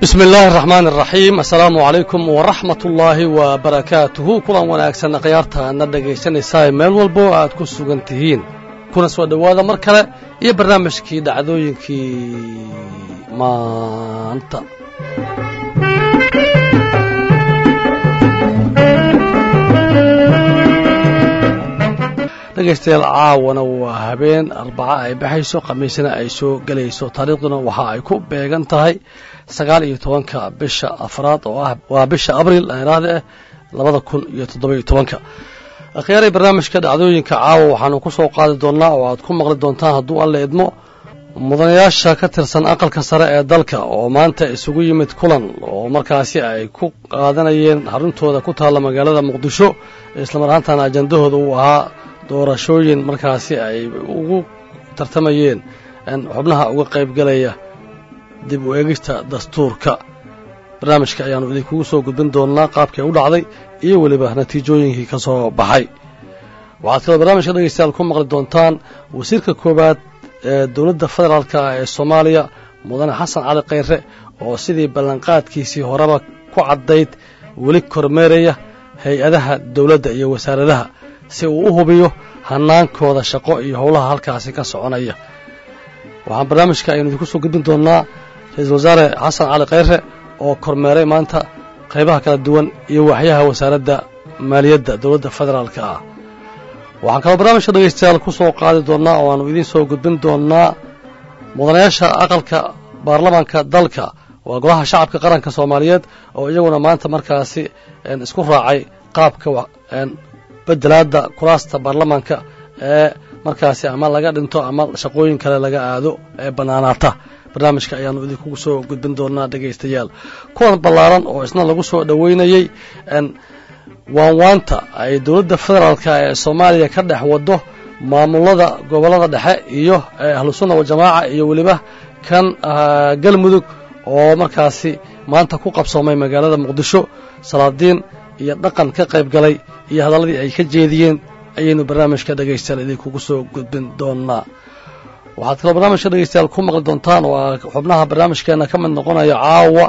bismi illaahi araxmaan araxiim assalaamu calaykum waraxmat ullaahi wa barakaatuhu kulan wanaagsan khiyaarta na dhegaysanaysaa meel walbo aad ku sugan tihiin kuna soo dhowaada mar kale iyo barnaamijkii dhacdooyinkii maanta dhegaystayaal caawana waa habeen arbaca ay baxayso khamiisna ay soo gelayso taariikhduna waxa ay ku beegan tahay sagaal iyo tobanka bisha afraad oo ah waa bisha abriil iraahda ah labada kun iyo toddoba iyo tobanka akhyaaray barnaamijka dhacdooyinka caawa waxaanu ku soo qaadi doonnaa oo aad ku maqli doontaan hadduu alla idmo mudanayaasha ka tirsan aqalka sare ee dalka oo maanta isugu yimid kulan oo markaasi ay ku qaadanayeen xaruntooda ku taalla magaalada muqdisho islamar ahaantana ajandahooda uu ahaa doorashooyin markaasi ay ugu tartamayeen xubnaha uga qaybgalaya dib u eegista dastuurka barnaamijka ayaannu idinkugu soo gudbin doonnaa qaabkay u dhacday iyo weliba natiijooyinkii ka soo baxay waxaad kaloo barnaamijka dhegaystayaal ku maqli doontaan wasiirka koowaad ee dowladda federaalka ee soomaaliya mudane xasan cali khayre oo sidii ballanqaadkiisii horeba ku caddayd weli kormeeraya hay-adaha dowladda iyo wasaaradaha si uu u hubiyo hanaankooda shaqo iyo howlaha halkaasi ka soconaya waxaan barnaamijka aynu idinku soo gudbin doonnaa ra-iisul wasaare xasan cali khayre oo kormeeray maanta qaybaha kala duwan iyo waxyaha wasaaradda maaliyadda dowladda federaalka ah waxaan kaloo barnaamijka dhegaystayaal ku soo qaadi doonnaa oo aanu idiin soo gudbin doonnaa mudanayaasha aqalka baarlamaanka dalka waa golaha shacabka qaranka soomaaliyeed oo iyaguna maanta markaasi isku raacay qaabka bedelaadda kuraasta baarlamaanka ee markaasi ama laga dhinto ama shaqooyin kale laga aado ee bannaanaata barnaamijka ayaannu idinkugu soo gudbin doonaa dhegaystayaal kuwan ballaaran oo isna lagu soo dhoweynayey waanwaanta ay dowladda federaalka ee soomaaliya ka dhex waddo maamulada gobollada dhexe iyo ahlusunna wajamaaca iyo weliba kan galmudug oo markaasi maanta ku qabsoomay magaalada muqdisho salaadiin iyo dhaqan ka qayb galay iyo hadalladii ay ka jeediyeen ayaynu barnaamijka dhegaystayaal idinkugu soo gudbin doonnaa waxaad kaloo barnaamijka dhegaystayaal ku maqli doontaan oo xubnaha barnaamijkeenna ka mid noqonaya caawa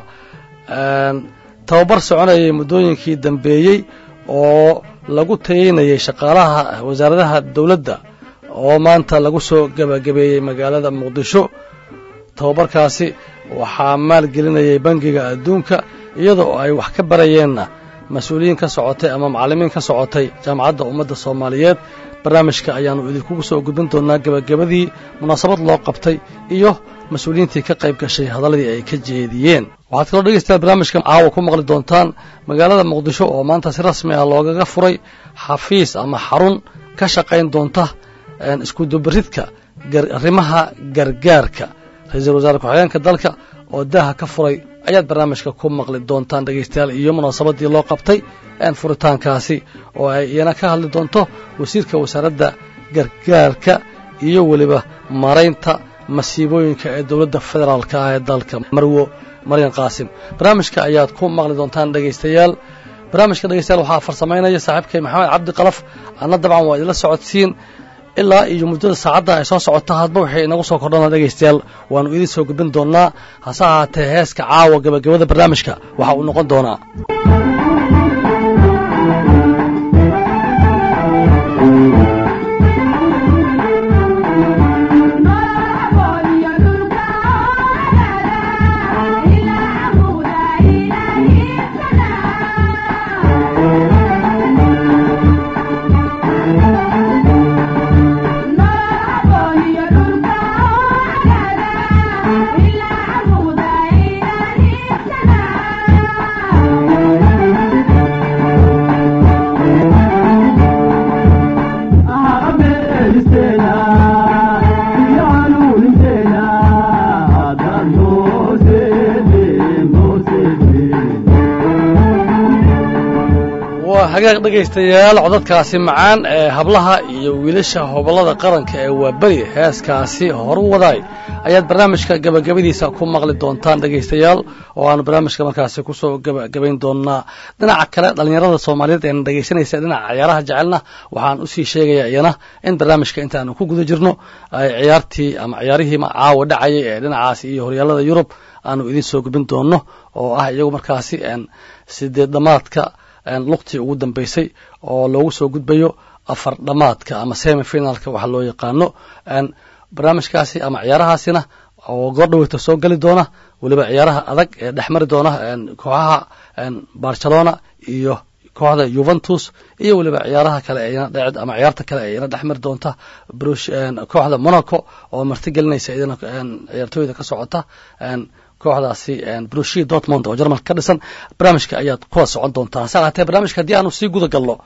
tababar soconayay muddooyinkii dambeeyey oo lagu tayeynayay shaqaalaha wasaaradaha dowladda oo maanta lagu soo gebagabeeyey magaalada muqdisho tababarkaasi waxaa maalgelinayay bangiga adduunka iyadoo ay wax ka barayeenna mas-uuliyiin ka socotay ama macallimiin ka socotay jaamacadda ummadda soomaaliyeed barnaamijka ayaannu idinkugu soo gudbin doonnaa gebagabadii munaasabad loo qabtay iyo mas-uuliyiintii ka qayb gashay hadalladii ay ka jeediyeen waxaad kaloo dhegaystayaal barnaamijka caawa ku maqli doontaan magaalada muqdisho oo maanta si rasmi ah loogaga furay xafiis ama xarun ka shaqayn doonta iskudubaridka arrimaha gargaarka ra-iisul wasaare ku-xigeenka dalka oo daaha ka furay ayaad barnaamijka ku maqli doontaan dhegaystayaal iyo munaasabadii loo qabtay furitaankaasi oo ay iyana ka hadli doonto wasiirka wasaaradda gargaarka iyo weliba maraynta masiibooyinka ee dowladda federaalka ah ee dalka marwo maryan qaasim barnaamijka ayaad ku maqli doontaan dhegaystayaal barnaamijka dhegaystayaal waxaa farsamaynaya saaxiibkay maxamed cabdi qalaf anna dabcan waa idinla socodsiin ilaa iyo muddada saacadda ay soo socota hadba waxay inagu soo kordhana dhegaystayaal waannu idiin soo gudbin doonnaa hase ahaatee heeska caawa gebagabada barnaamijka waxa uu noqon doonaa Thank you. hagaag dhegaystayaal codadkaasi macaan ee hablaha iyo wiilasha hobollada qaranka ee waaberi heeskaasi horu wadaay ayaad barnaamijka gebagabadiisa ku maqli doontaan dhegaystayaal oo aanu barnaamijka markaasi kusoo gebagabayn doonaa dhinaca kale dhallinyarada soomaaliyeed eena dhegaysanaysa dhinaca ciyaaraha jecelna waxaan usii sheegayaa iyana in barnaamijka intaanu ku guda jirno ay ciyaartii ama ciyaarihii caawa dhacayay ee dhinacaasi iyo horyaalada yurub aanu idiin soo gubin doono oo ah iyagu markaasi sideed dhamaadka luqtii ugu dambeysay oo loogu soo gudbayo afar dhamaadka ama semi finalka waxa loo yaqaano barnaamijkaasi ama ciyaarahaasina oo goordhaweyta soo geli doona weliba ciyaaraha adag ee dhex mari doona kooxaha barcelona iyo kooxda yuventus iyo weliba ciyaaraha kale eena dhec ama ciyaarta kale ee ina dhex mari doonta kooxda monaco oo martigelinaysa idina ciyaartooyda ka socota kooxdaasi brushi dortmond oo jarmalka ka dhisan barnaamijka ayaad kuwa socon doontaa hase ahaatee barnaamijka haddii aanu sii guda galno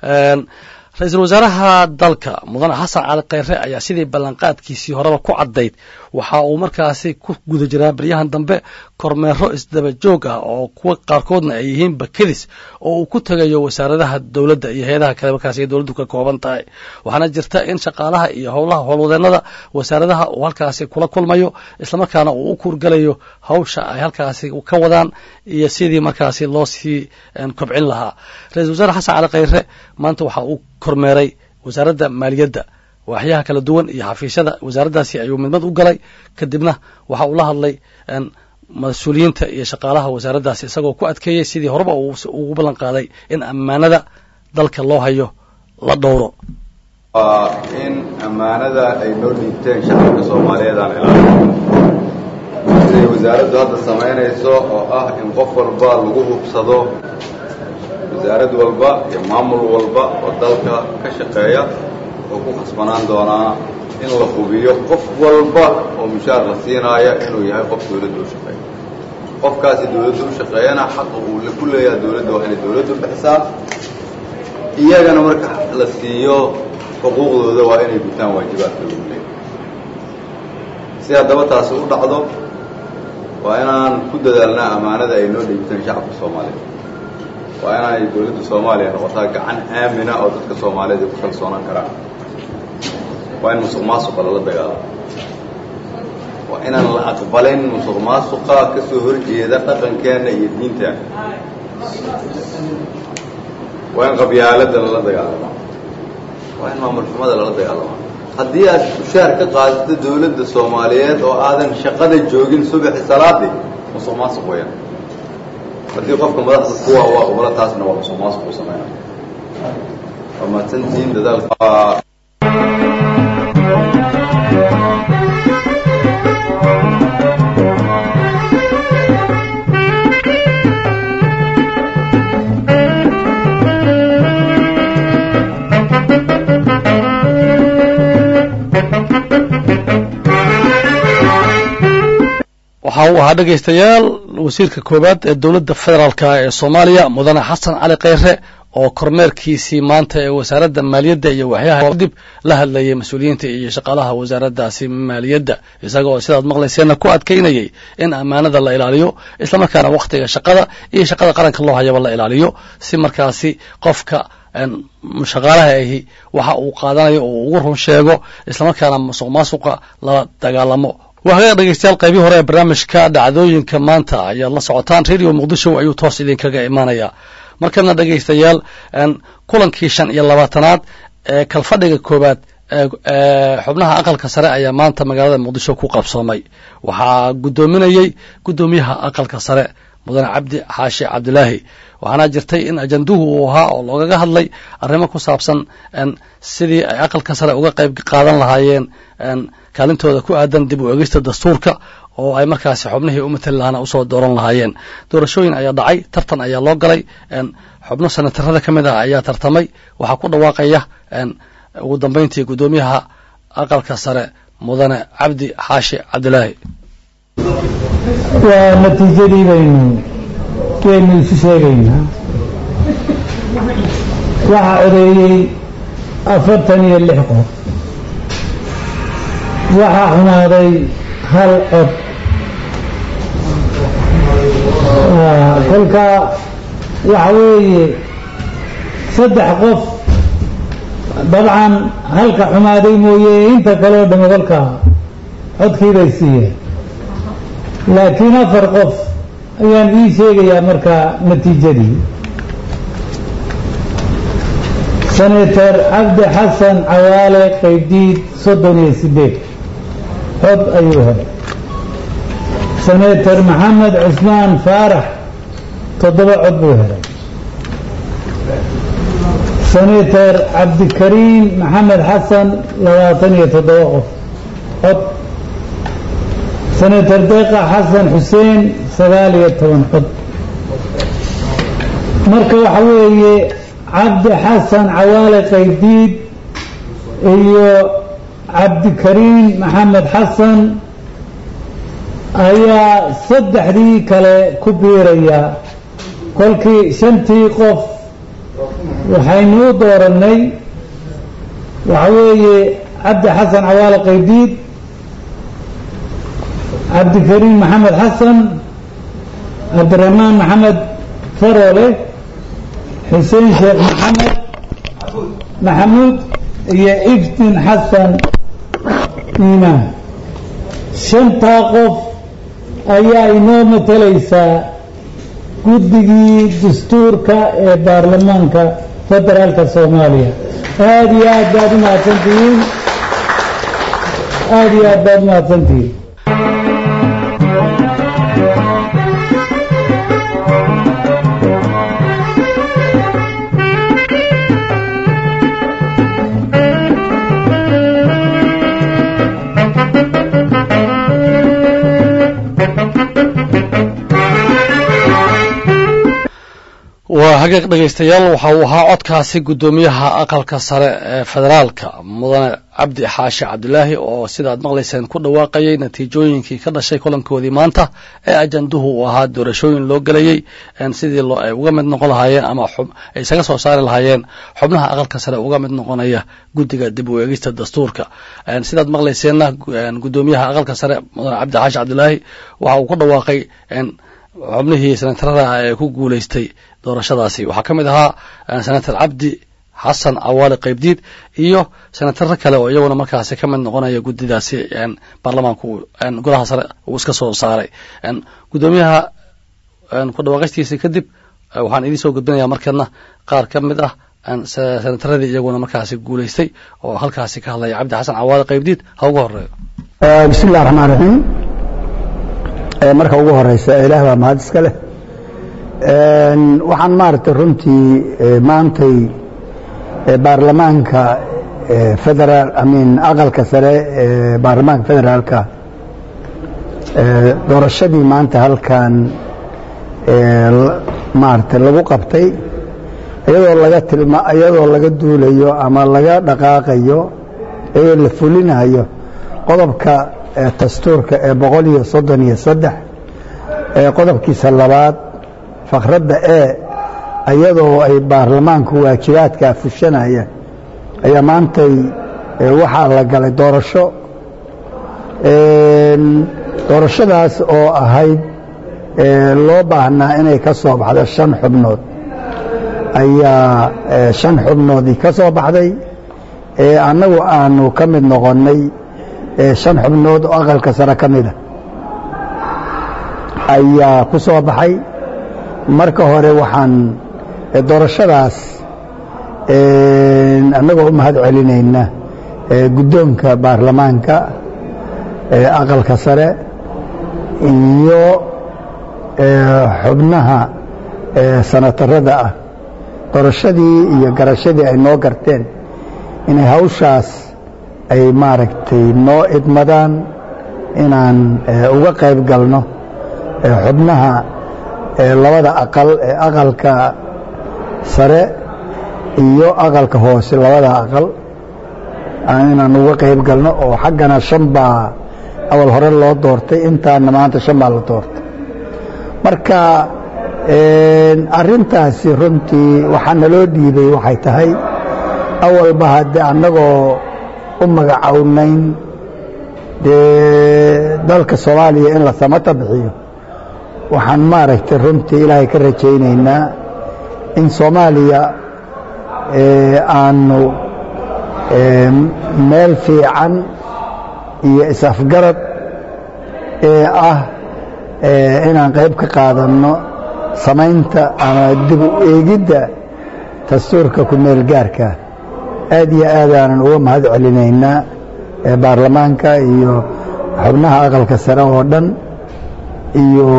ra-iisul wasaaraha dalka mudane xasan cali kheyre ayaa sidii ballanqaadkiisii horeba ku caddayd waxa uu markaasi ku guda jiraa baryahan dambe kormeero isdaba joog ah oo kuwa qaarkoodna ay yihiin bakedis oo uu ku tegayo wasaaradaha dowladda iyo hay-adaha kale markaasi ay dowladdu ka kooban tahay waxaana jirta in shaqaalaha iyo howlaha howlwadeenada wasaaradaha uu halkaasi kula kulmayo islamarkaana uu u kuurgalayo hawsha ay halkaasi ka wadaan iyo sidii markaasi loo sii kobcin lahaa ra-isul wasaare xasan cali kheyre maanta waxa uu kormeeray wasaaradda maaliyadda waaxyaha kala duwan iyo xafiisyada wasaaraddaasi ayuu midmad u galay kadibna waxa uu la hadlay mas-uuliyiinta iyo shaqaalaha wasaaraddaasi isagoo ku adkeeyey sidii horeba ugu ballan qaaday in ammaanada dalka loo hayo la dhowro waa in ammaanada ay noo dhiibteen shacabka soomaaliyeed aan ilaalino siday wasaaraddu hadda samaynayso oo ah in qof walba lagu hubsado wasaarad walba iyo maamul walba oo dalka ka shaqeeya wuxuu ku khasbanaan doonaa in la hubiyo qof walba oo mushaar la siinaaya inuu yahay qof dawladda u shaqeeya qofkaasi dawladda u shaqeeyana xaqa uu ku leeyaha dawladda waa inay dawladdu bixisaa iyagana marka la siiyo xuquuqdooda waa inay gutaan waajibaadka lagu leeyahay si haddaba taasi u dhacdo waa inaan ku dadaalnaa ammaanada ay noo dhiibteen shacabka soomaaliyeed waa inaanay dawladda soomaaliya noqotaa gacan aamina oo dadka soomaaliyeed ay ku kalsoonaan karaan waa in musuq maasuqa lala dagaalamo waa inaan la aqbalin musuq maasuqa ka soo horjeeda dhaqankeenna iyo diinteena waa in qabyaaladda lala dagaalamo waa in maamul xumada lala dagaalamo haddii aad mushaar ka qaadato dawladda soomaaliyeed oo aadan shaqada joogin subaxi salaadii musuq maasuq weyaan haddii qofka madaxda kuwa u aqbalo taasna waa musuq maasuq uu sameynaya waa mahadsantihiin dadaalka waxa uu ahaa dhegaystayaal wasiirka koowaad ee dowladda federaalka ee soomaaliya mudane xasan cali kheyre oo kormeerkiisii maanta ee wasaaradda maaliyadda iyo waxyaha dib la hadlayay mas-uuliyiinta iyo shaqaalaha wasaaraddaasi maaliyadda isaga oo sidaad maqlayseenna ku adkaynayay in ammaanada la ilaaliyo islamarkaana wakhtiga shaqada iyo shaqada qaranka loo hayaba la ilaaliyo si markaasi qofka shaqaalaha ahi waxa uu qaadanayo oo ugu run sheego islamarkaana musuq maasuqa lala dagaalamo waa hagaag dhegeystayaal qaybii hore ee barnaamijka dhacdooyinka maanta ayaad la socotaan radio muqdisho ayuu toos idinkaga imaanayaa markana dhegaystayaal kulankii shan iyo labaatanaad ee kalfadhiga koowaad ee xubnaha aqalka sare ayaa maanta magaalada muqdisho ku qabsoomay waxaa guddoominayey guddoomiyaha aqalka sare mudane cabdi xaashi cabdilaahi waxaana jirtay in ajanduhu uu ahaa oo loogaga hadlay arrimo ku saabsan sidii ay aqalka sare uga qayb qaadan lahaayeen kaalintooda ku aadan dib u egista dastuurka oo ay markaasi xubnihii u matali lahaana usoo dooran lahaayeen doorashooyin ayaa dhacay tartan ayaa loo galay xubno senatarada ka mid ah ayaa tartamay waxaa ku dhawaaqaya ugu dambeyntii guddoomiyaha aqalka sare mudane cabdi xaashi cabdilaahi waa natiijadii baynu waynu isu sheegaynaa waxaa codeeyey afartan iyo lix qof waxaa xumaaday hal cod kolka waxa weeye saddex qof dabcan halka xumaaday mooye inta kaleo dhami kolka codkii bay siiyeen laakiin afar qof ayaan ii sheegayaa markaa natiijadii senator cabdi xasan cawaale qaybdiid soddon iyo sideed cod ayuu helay senator maxamed cusmaan faarax toddoba cod buu helay senator cabdikariim maxamed xasan labaatan iyo toddoba qof cod senator deeqa xasan xuseen sagaal iyo toban cod marka waxa weeye cabdi xasan cawaale qaybdiid iyo cabdikariim maxamed xasan ayaa saddexdii kale ku biiraya kolkii shantii qof waxaynu u doorannay waxa weeye cabdi xasan cawaale qaybdiid cabdikariim maxamed xasan cabdiraxmaan maxamed farole xuseen sheekh maxamed maxamuud iyo iftin xasan iimaan shantaa qof ayaa inoo matalaysaa guddigii dastuurka ee baarlamaanka federaalka soomaaliya aada iyo aad baad u mahadsantihiin aada iyo aad baad u mahadsantihiin waa hagaag dhegaystayaal waxa uu ahaa codkaasi guddoomiyaha aqalka sare ee federaalka mudane cabdi xaashi cabdilaahi oo sidaad maqlayseen ku dhawaaqayay natiijooyinkii ka dhashay kulankoodii maanta ee ajanduhu uu ahaa doorashooyin loo gelayey sidii ay uga mid noqon lahaayeen ama ay isaga soo saari lahaayeen xubnaha aqalka sare uga mid noqonaya guddiga dib u eegista dastuurka sidaad maqlayseenna guddoomiyaha aqalka sare mudane cabdi xaashi cabdilaahi waxa uu ku dhawaaqay xubnihii senatarada ee ku guulaystay doorashadaasi waxaa ka mid ahaa senator cabdi xasan cawaale qaybdiid iyo senataro kale oo iyaguna markaasi ka mid noqonaya guddidaasi baarlamaanku golaha sare uu iska soo saaray guddoomiyaha ku dhawaaqaystiisa kadib waxaan idiin soo gudbinayaa markeedna qaar ka mid ah senataradii iyaguna markaasi guulaystay oo halkaasi ka hadlaya cabdi xasan cawaale qaybdiid ha ugu horeeyo bismi illahi raxmaan raxiim marka ugu horeysa ilaah baa mahad iska leh waxaan maaragtay runtii maantay baarlamaanka federaal amin aqalka sare ee baarlamaanka federaalka doorashadii maanta halkan maaragtay lagu qabtay iyadoo laga tilma iyadoo laga duulayo ama laga dhaqaaqayo iyadoo la fulinayo qodobka dastuurka ee boqol iyo soddon iyo saddex ee qodobkiisa labaad fakradda e iyadoo ay baarlamaanku waajibaadkaa fushanaya ayaa maantay waxaa la galay doorasho doorashadaas oo ahayd loo baahnaa inay ka soo baxdo shan xubnood ayaa shan xubnoodii ka soo baxday annagu aanu ka mid noqonnay shan xubnood oo aqalka sare ka mida ayaa ku soo baxay marka hore waxaan doorashadaas annagoo u mahad celinayna guddoonka baarlamaanka aqalka sare iyo xubnaha sanatarada ah doorashadii iyo garashadii ay noo garteen inay hawshaas ay maaragtay noo idmadaan inaan uga qayb galno xubnaha labada aqal ee aqalka sare iyo aqalka hoose labada aqal inaan uga qayb galno oo xaggana shan baa awal hore loo doortay intaana maanta shan baa la doortay marka arintaasi runtii waxaa naloo dhiibay waxay tahay awalba haddee annagoo u magacownayn dee dalka soomaaliya in la samata bixiyo waxaan maaragtay runtii ilaahay ka rajaynaynaa in soomaaliya aanu meel fiican iyo is-afgarad ee ah inaan qayb ka qaadanno samaynta ama dib u eegidda dastuurka ku meel gaarka aad iyo aadaanan uga mahad celinaynaa baarlamaanka iyo xubnaha aqalka sare oo dhan iyo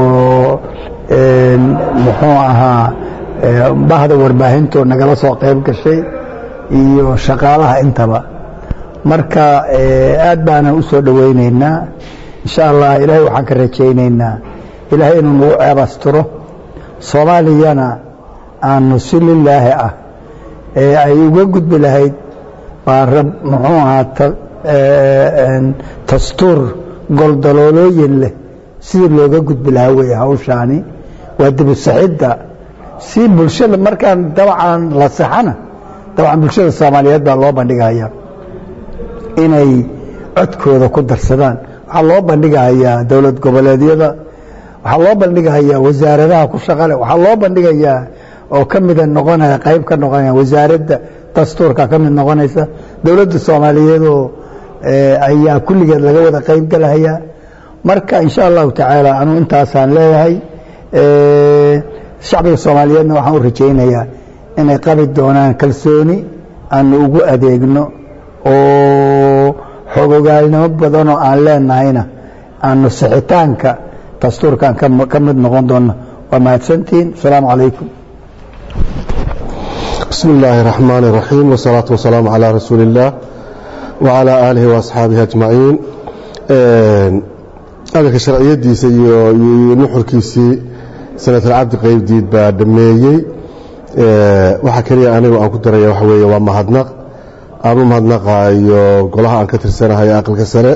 muxuu ahaa bahda warbaahintoo nagala soo qayb gashay iyo shaqaalaha intaba marka aad baanan u soo dhowaynaynaa insha allah ilaahay waxaan ka rajaynaynaa ilaahay inuu nagu ceebastiro soomaaliyana aanu si lilaahi ah ee ay uga gudbi lahayd waa rab muxuu ahaa dastuur goldaloolooyin leh sidii looga gudbi lahaa weeye hawshaani waa dibusaxidda si bulshada markaan dabcan la saxana dabcan bulshada soomaaliyeed baa loo bandhigayaa inay codkooda ku darsadaan waxaa loo bandhigahayaa dowlad goboleedyada waxaa loo bandhigahayaa wasaaradaha ku shaqale waxaa loo bandhigayaa oo ka mida noqonaya qayb ka noqonaya wasaaradda dastuurka ka mid noqonaysa dowladda soomaaliyeedoo ayaa kulligeed laga wada qayb galahayaa marka insha allahu tacaala anuu intaasaan leeyahay shacbiga soomaaliyeedna waxaan u rajaynayaa inay qabi doonaan kalsooni aanu ugu adeegno oo xogogaalnimo badanoo aan leenahayna aanu sixitaanka dastuurkan ka mid noqon doonno waa mahadsantihiin asalaamu calaykum بسم الله الرحمن الرحيم والصلاة والسلام على رسول الله وعلى آله وأصحابه أجمعين أغلق شرعية ديسي نحر كيسي سنة العبد قيب ديد بادميي waxa kaliya anigu aan ku daraya waxa weeye waa mahadnaq aanu mahadnaqaayo golaha aan ka tirsanahay aqalka sare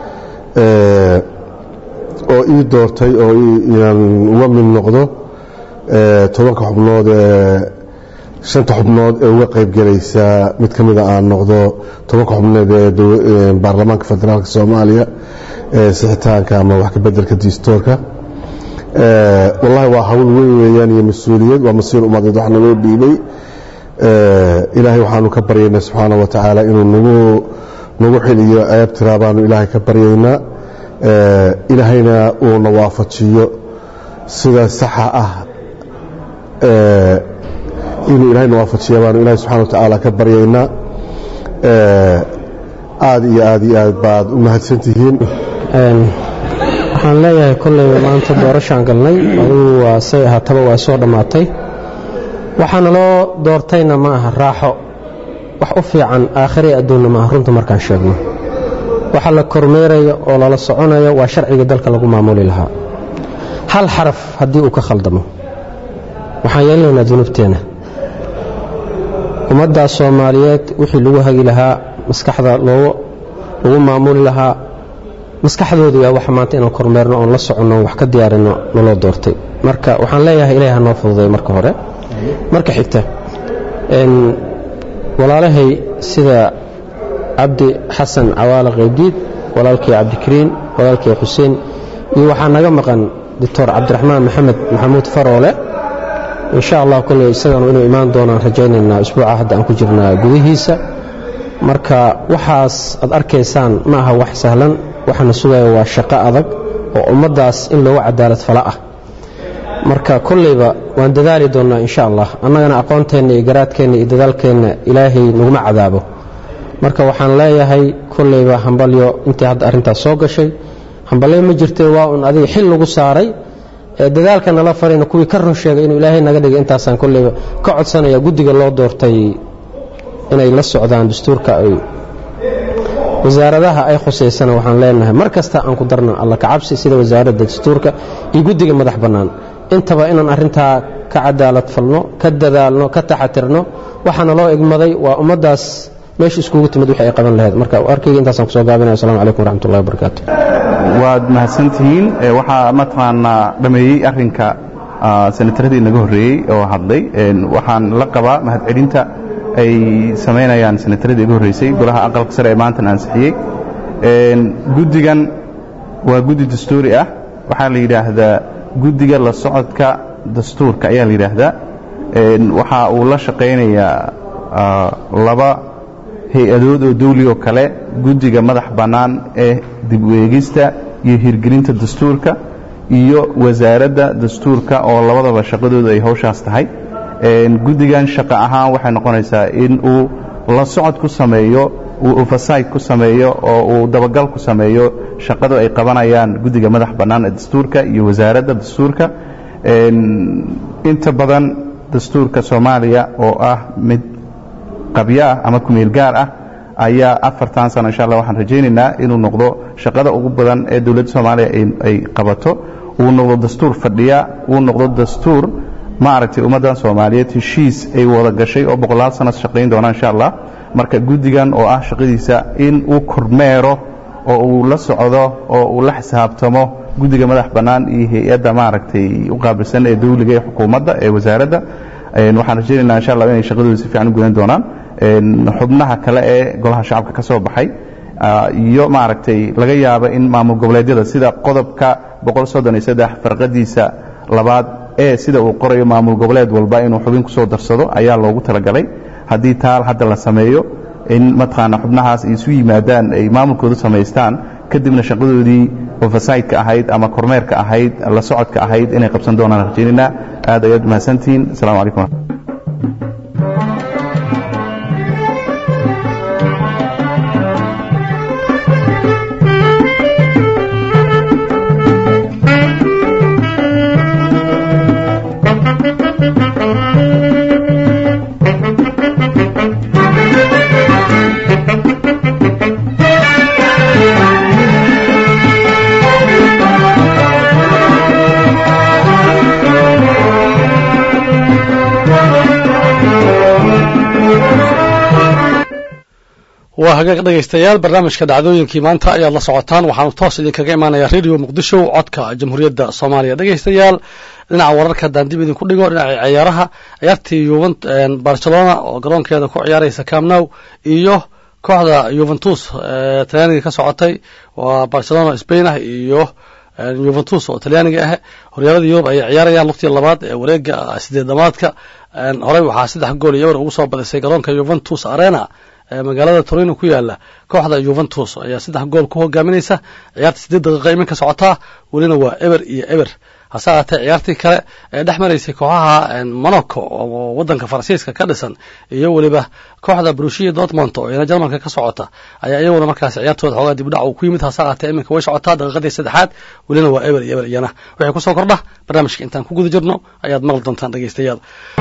oo ii doortay oo inaan uga mid noqdo tobanka xubnood ee shanta xubnood ee uga qayb gelaysa mid ka mida aan noqdo tobanka xubnood ee baarlamaanka federaalka soomaaliya ee sixitaanka ama wax ka bedelka distoorka wallahi waa hawl weyn weeyaan iyo mas-uuliyad waa masiir umadeed wax naloo dhiibay ilaahay waxaanu ka baryaynaa subxaana wa tacaala inuu nagu nagu xiliyo ceeb tiraa baanu ilaahay ka baryaynaa ilaahayna uuna waafajiyo sida saxa ah inuu ilahayna waafajiya baanu ilahay subxana wa tacaala ka baryaynaa aad iyo aad iyo aad baad u mahadsantihiin waxaan leeyahay kolley maanta doorashaan galnay adugu waa say ahaataba waa soo dhammaatay waxaana loo doortayna ma aha raaxo wax u fiican aakhiri adduunna ma aha runta markaan sheegno waxa la kormeerayo oo lala soconayo waa sharciga dalka lagu maamuli lahaa hal xaraf haddii uu ka khaldamo waxaan yeelinaynaa dunuubteenna ummaddaas soomaaliyeed wixii lagu hagi lahaa maskaxda lagu maamuli lahaa maskaxdoodu waa wax maanta inaan kormeerno oon la soconno oon wax ka diyaarinno naloo doortay marka waxaan leeyahay ilaah ha noo fududay marka hore marka xigta walaalahay sida cabdi xasan cawaale qaybdiid walaalkii cabdikariin walaalkii xuseen iyo waxaa naga maqan doctor cabdiraxmaan maxamed maxamuud faroole insha allah kolley isaganu inuu imaan doonaan rajaynaynaa isbuuca hadda aan ku jirnaa gudihiisa marka waxaas aad arkaysaan ma aha wax sahlan waxaana sugaya waa shaqo adag oo ummaddaas in loogu cadaalad fala ah marka kolleyba waan dadaali doonnaa insha allah annagana aqoonteenna iyo garaadkeenna iyo dadaalkeenna ilaahay naguma cadaabo marka waxaan leeyahay kolleyba hambalyo intii hadda arrintaas soo gashay hambalyo ma jirtee waa un adiga xil lagu saaray dadaalka nala farayna kuwii ka run sheegay inuu ilaahay naga dhigay intaasaan kolleyba ka codsanaya guddiga loo doortay inay la socdaan dastuurka ay wasaaradaha ay khusaysana waxaan leenahay mar kasta aan ku darno alla kacabsi sida wasaaradda dastuurka iyo guddiga madax bannaan intaba inaan arrintaa ka cadaalad falno ka dadaalno ka taxatirno waxaana loo igmaday waa ummaddaas meesha iskugu timid wixii ay qaban lahayd marka arkayga intaasaan kusoo gaabinaya assalamu calaykum waraxmatullahi wabarakaatu waad mahadsantihiin waxaa mataqaanaa dhameeyey arrinka senataradii naga horreeyey oo hadlay waxaan la qabaa mahadcelinta ay samaynayaan senataradii iga horreysay golaha aqalka sare ee maantan ansixiyey guddigan waa guddi dastuuri ah waxaa la yidhaahdaa guddiga la socodka dastuurka ayaa la yidhaahdaa waxa uu la shaqaynayaa laba hay-adood oo dawli oo kale guddiga madax bannaan ee dib u eegista iyo hirgelinta dastuurka iyo wasaaradda dastuurka oo labadaba shaqadoodu ay hawshaas tahay guddigan shaqo ahaan waxay noqonaysaa in uu la socod ku sameeyo uu oversight ku sameeyo oo uu dabagal ku sameeyo shaqada ay qabanayaan guddiga madax bannaan ee dastuurka iyo wasaaradda dastuurka inta badan dastuurka soomaaliya oo ah mid qabyo ah ama kumeel gaar ah ayaa afartan sano insha allah waxaan rajaynaynaa inuu noqdo shaqada ugu badan ee dowladda soomaaliya ay qabato uu noqdo dastuur fadhiya uu noqdo dastuur maaragtay ummaddan soomaaliyeed heshiis ay wada gashay oo boqolaal sano shaqayn doona insha allah marka guddigan oo ah shaqadiisa in uu kormeero oo uu la socdo oo uu la xisaabtamo guddiga madax bannaan iyo hay-adda maaragtay u qaabilsan ee dawliga ee xukuumadda ee wasaaradda waxaan rajaynaynaa insha allah inay shaqadooda si fiican u gudan doonaan xubnaha kale ee golaha shacabka ka soo baxay iyo maaragtay laga yaabo in maamul goboleedyada sida qodobka boqol soddon iyo saddex farqadiisa labaad ee sida uu qorayo maamul goboleed walba inuu xubin kusoo darsado ayaa loogu talagalay haddii taal hadda la sameeyo in mataqaana xubnahaas ay isu yimaadaan ay maamulkoodu samaystaan kadibna shaqadoodii oversightka ahayd ama kormeerka ahayd la socodka ahayd inay qabsan doonaan rajaynayna aad ayaad mahadsantihiin assalamu calaykum waa hagaag dhegaystayaal barnaamijka dhacdooyinkii maanta ayaad la socotaan waxaanu toos idinkaga imaanaya radio muqdisho codka jamhuuriyadda soomaaliya dhegaystayaal dhinaca wararka haddaan dib idinku dhigo dhinaca ciyaaraha ciyaartii yuven barcelona oo garoonkeeda ku ciyaaraysa camnow iyo kooxda yuventus talyaaniga ka socotay waa barcelona spain ah iyo yuventus oo talyaaniga ah horyaalada yurub ayay ciyaarayaan lugtii labaad ee wareega sideedamaadka horey waxaa saddex gool iyo eber ugu soo badisay garoonka yuventus arena magaalada torino ku yaala kooxda yuventus ayaa saddex gool ku hogaaminaysa ciyaarta sideed daqiiqa iminka socotaa welina waa eber iyo eber hase ahaatee ciyaartii kale ee dhex maraysay kooxaha monaco oo wadanka faransiiska ka dhisan iyo weliba kooxda brushia dortmont oo iyana jarmalka ka socota ayaa iyaguna markaas ciyaartooda xoogaa dib udhac uu ku yimid hase ahaatee iminka way socotaa daqiiqadii saddexaad welina waa eber iyo eber iyana wixii kusoo kordha barnaamijka intaan ku guda jirno ayaad maqli doontaan dhegaystayaal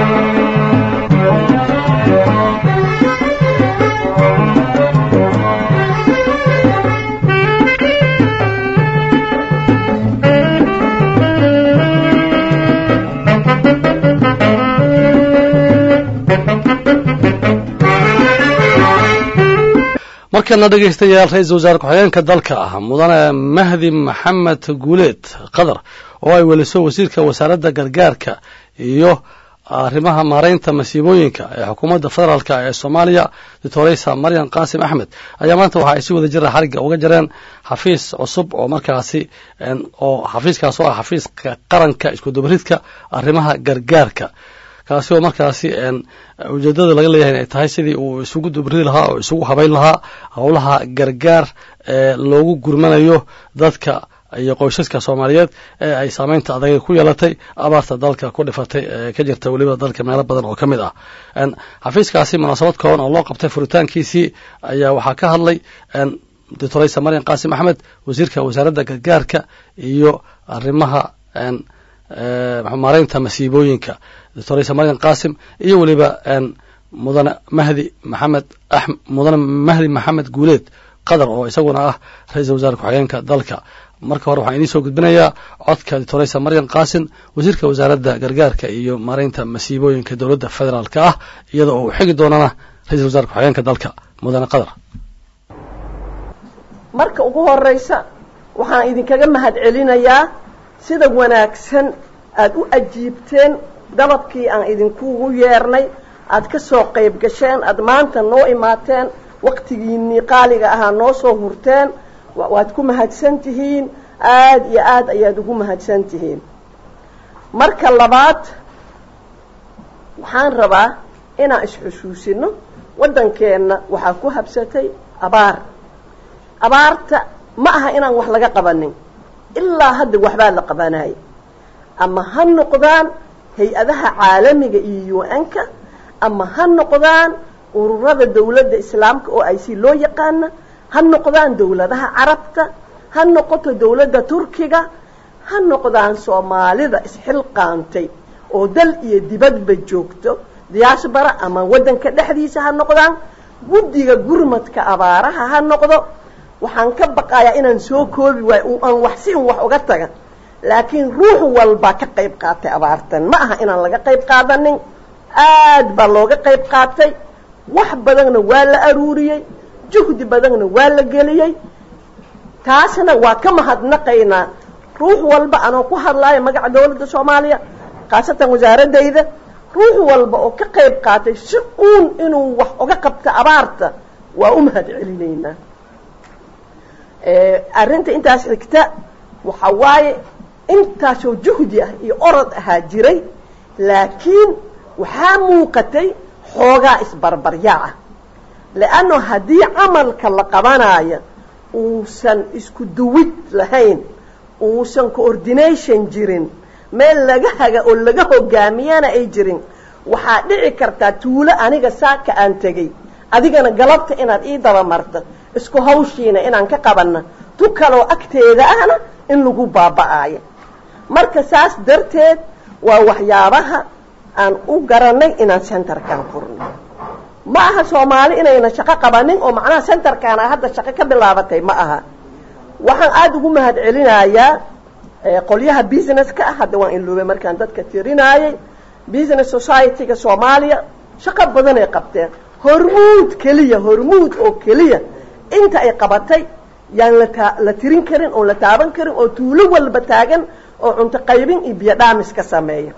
markana dhegaystayaal ra-iisul wasaare ku-xigeenka dalka ah mudane mahdi maxamed guuleed qadar oo ay weliso wasiirka wasaaradda gargaarka iyo arrimaha maaraynta masiibooyinka ee xukuumadda federaalk ee soomaaliya doctoreysa maryan qaasim axmed ayaa maanta waxa ay si wada jira xarigga uga jareen xafiis cusub oo markaasi oo xafiiskaas oo ah xafiiska qaranka iskudubaridka arrimaha gargaarka kaasi oo markaasi ujeedada laga leeyahay ay tahay sidii uu isugu dubridi lahaa oo isugu habayn lahaa howlaha gargaar ee loogu gurmanayo dadka iyo qoysaska soomaaliyeed ee ay saameynta adag ku yeelatay abaarta dalka ku dhifatay ee ka jirta weliba dalka meelo badan oo ka mid ah xafiiskaasi munaasabad kooban oo loo qabtay furitaankiisii ayaa waxaa ka hadlay doctoreysa maryan qaasim axmed wasiirka wasaaradda gargaarka iyo arrimaha maaraynta masiibooyinka doctoreysa maryan qaasim iyo weliba mudane mahdi maxamed mudane mahdi maxamed guuleed qadar oo isaguna ah ra-iisul wasaare ku-xigeenka dalka marka hore waxaan idiin soo gudbinayaa codka doctoreysa maryan qaasim wasiirka wasaaradda gargaarka iyo maaraynta masiibooyinka dowladda federaalka ah iyada oo uu xigi doonana ra-iisul wasaare ku-xigeenka dalka mudane qadar marka ugu horeysa waxaan idinkaga mahad celinayaa sida wanaagsan aada u ajiibteen dalabkii aan idinkugu yeernay aada ka soo qayb gasheen aada maanta noo imaateen waktigiinii qaaliga ahaa noo soo hurteen waad ku mahadsan tihiin aada iyo aada ayaad ugu mahadsan tihiin marka labaad waxaan rabaa inaan isxusuusino waddankeenna waxaa ku habsatay abaar abaarta ma aha inaan wax laga qabanin ilaa hadda waxbaa la qabanaya ama ha noqdaan hay-adaha caalamiga iyo un-ka ama ha noqdaan ururada dawladda islaamka oo ay si loo yaqaana ha noqdaan dawladaha carabta ha noqoto dawladda turkiga ha noqdaan soomaalida isxilqaantay oo dal iyo dibadba joogto diyaasbara ama waddanka dhexdiisa ha noqdaan guddiga gurmadka abaaraha ha noqdo waxaan ka baqayaa inaan soo koobi waayo aan wax si un wax uga taga laakiin ruux walbaa ka qayb qaatay abaartan ma aha inaan laga qayb qaadanin aad baa looga qayb qaatay wax badanna waa la aruuriyey juhdi badanna waa la geliyey taasna waa ka mahadnaqaynaa ruux walba anoo ku hadlaayo magaca dawladda soomaaliya khaasatan wasaaradayda ruux walba oo ka qayb qaatay si uun inuu wax uga qabto abaarta waa u mahad celinaynaa arrinta intaas xigta waxa waaye intaasoo juhdi ah iyo orod ahaa jiray laakiin waxaa muuqatay xoogaa isbarbaryaac ah leanno haddii camalka la qabanaayo uusan isku duwid lahayn uusan coordination jirin meel laga haga oo laga hogaamiyana ay jirin waxaa dhici kartaa tuulo aniga saaka aan tegey adigana galabta inaad ii dabamarto isku hawshiina inaan ka qabanna tu kaloo agteeda ahna in lagu baaba'aayo marka saas darteed waa waxyaabaha aan u garanay inaan centerkan furno ma aha soomaali inayna shaqo qabanin oo macnaha centerkaana hadda shaqo ka bilaabatay ma aha waxaan aada ugu mahad celinayaa qolyaha businesska ah hadda waan iloobay markaan dadka tirinaayay business society-ga soomaaliya shaqo badan ay qabteen hormuud keliya hormuud oo keliya inta ay qabatay yaan lata la tirin karin oon la taaban karin oo tuulo walba taagan oo cunto qaybin iyo biyo dhaamis ka sameeya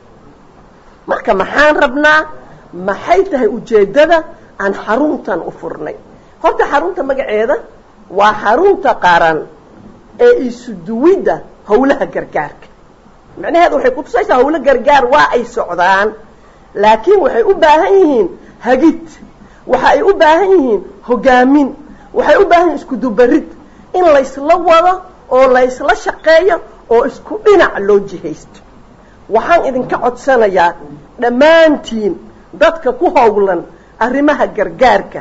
marka maxaan rabnaa maxay tahay ujeeddada aan xaruntan u furnay horta xarunta magaceeda waa xarunta qaran ee isuduwidda hawlaha gargaarka macnaheedu waxay kutusaysaa hawlo gargaar waa ay socdaan laakiin waxay u baahan yihiin hagid waxa ay u baahan yihiin hogaamin waxay u baahan yihin isku dubarid in laysla wado oo laysla shaqeeyo oo isku dhinac loo jihaysto waxaan idinka codsanayaa dhammaantiin dadka ku howlan arrimaha gargaarka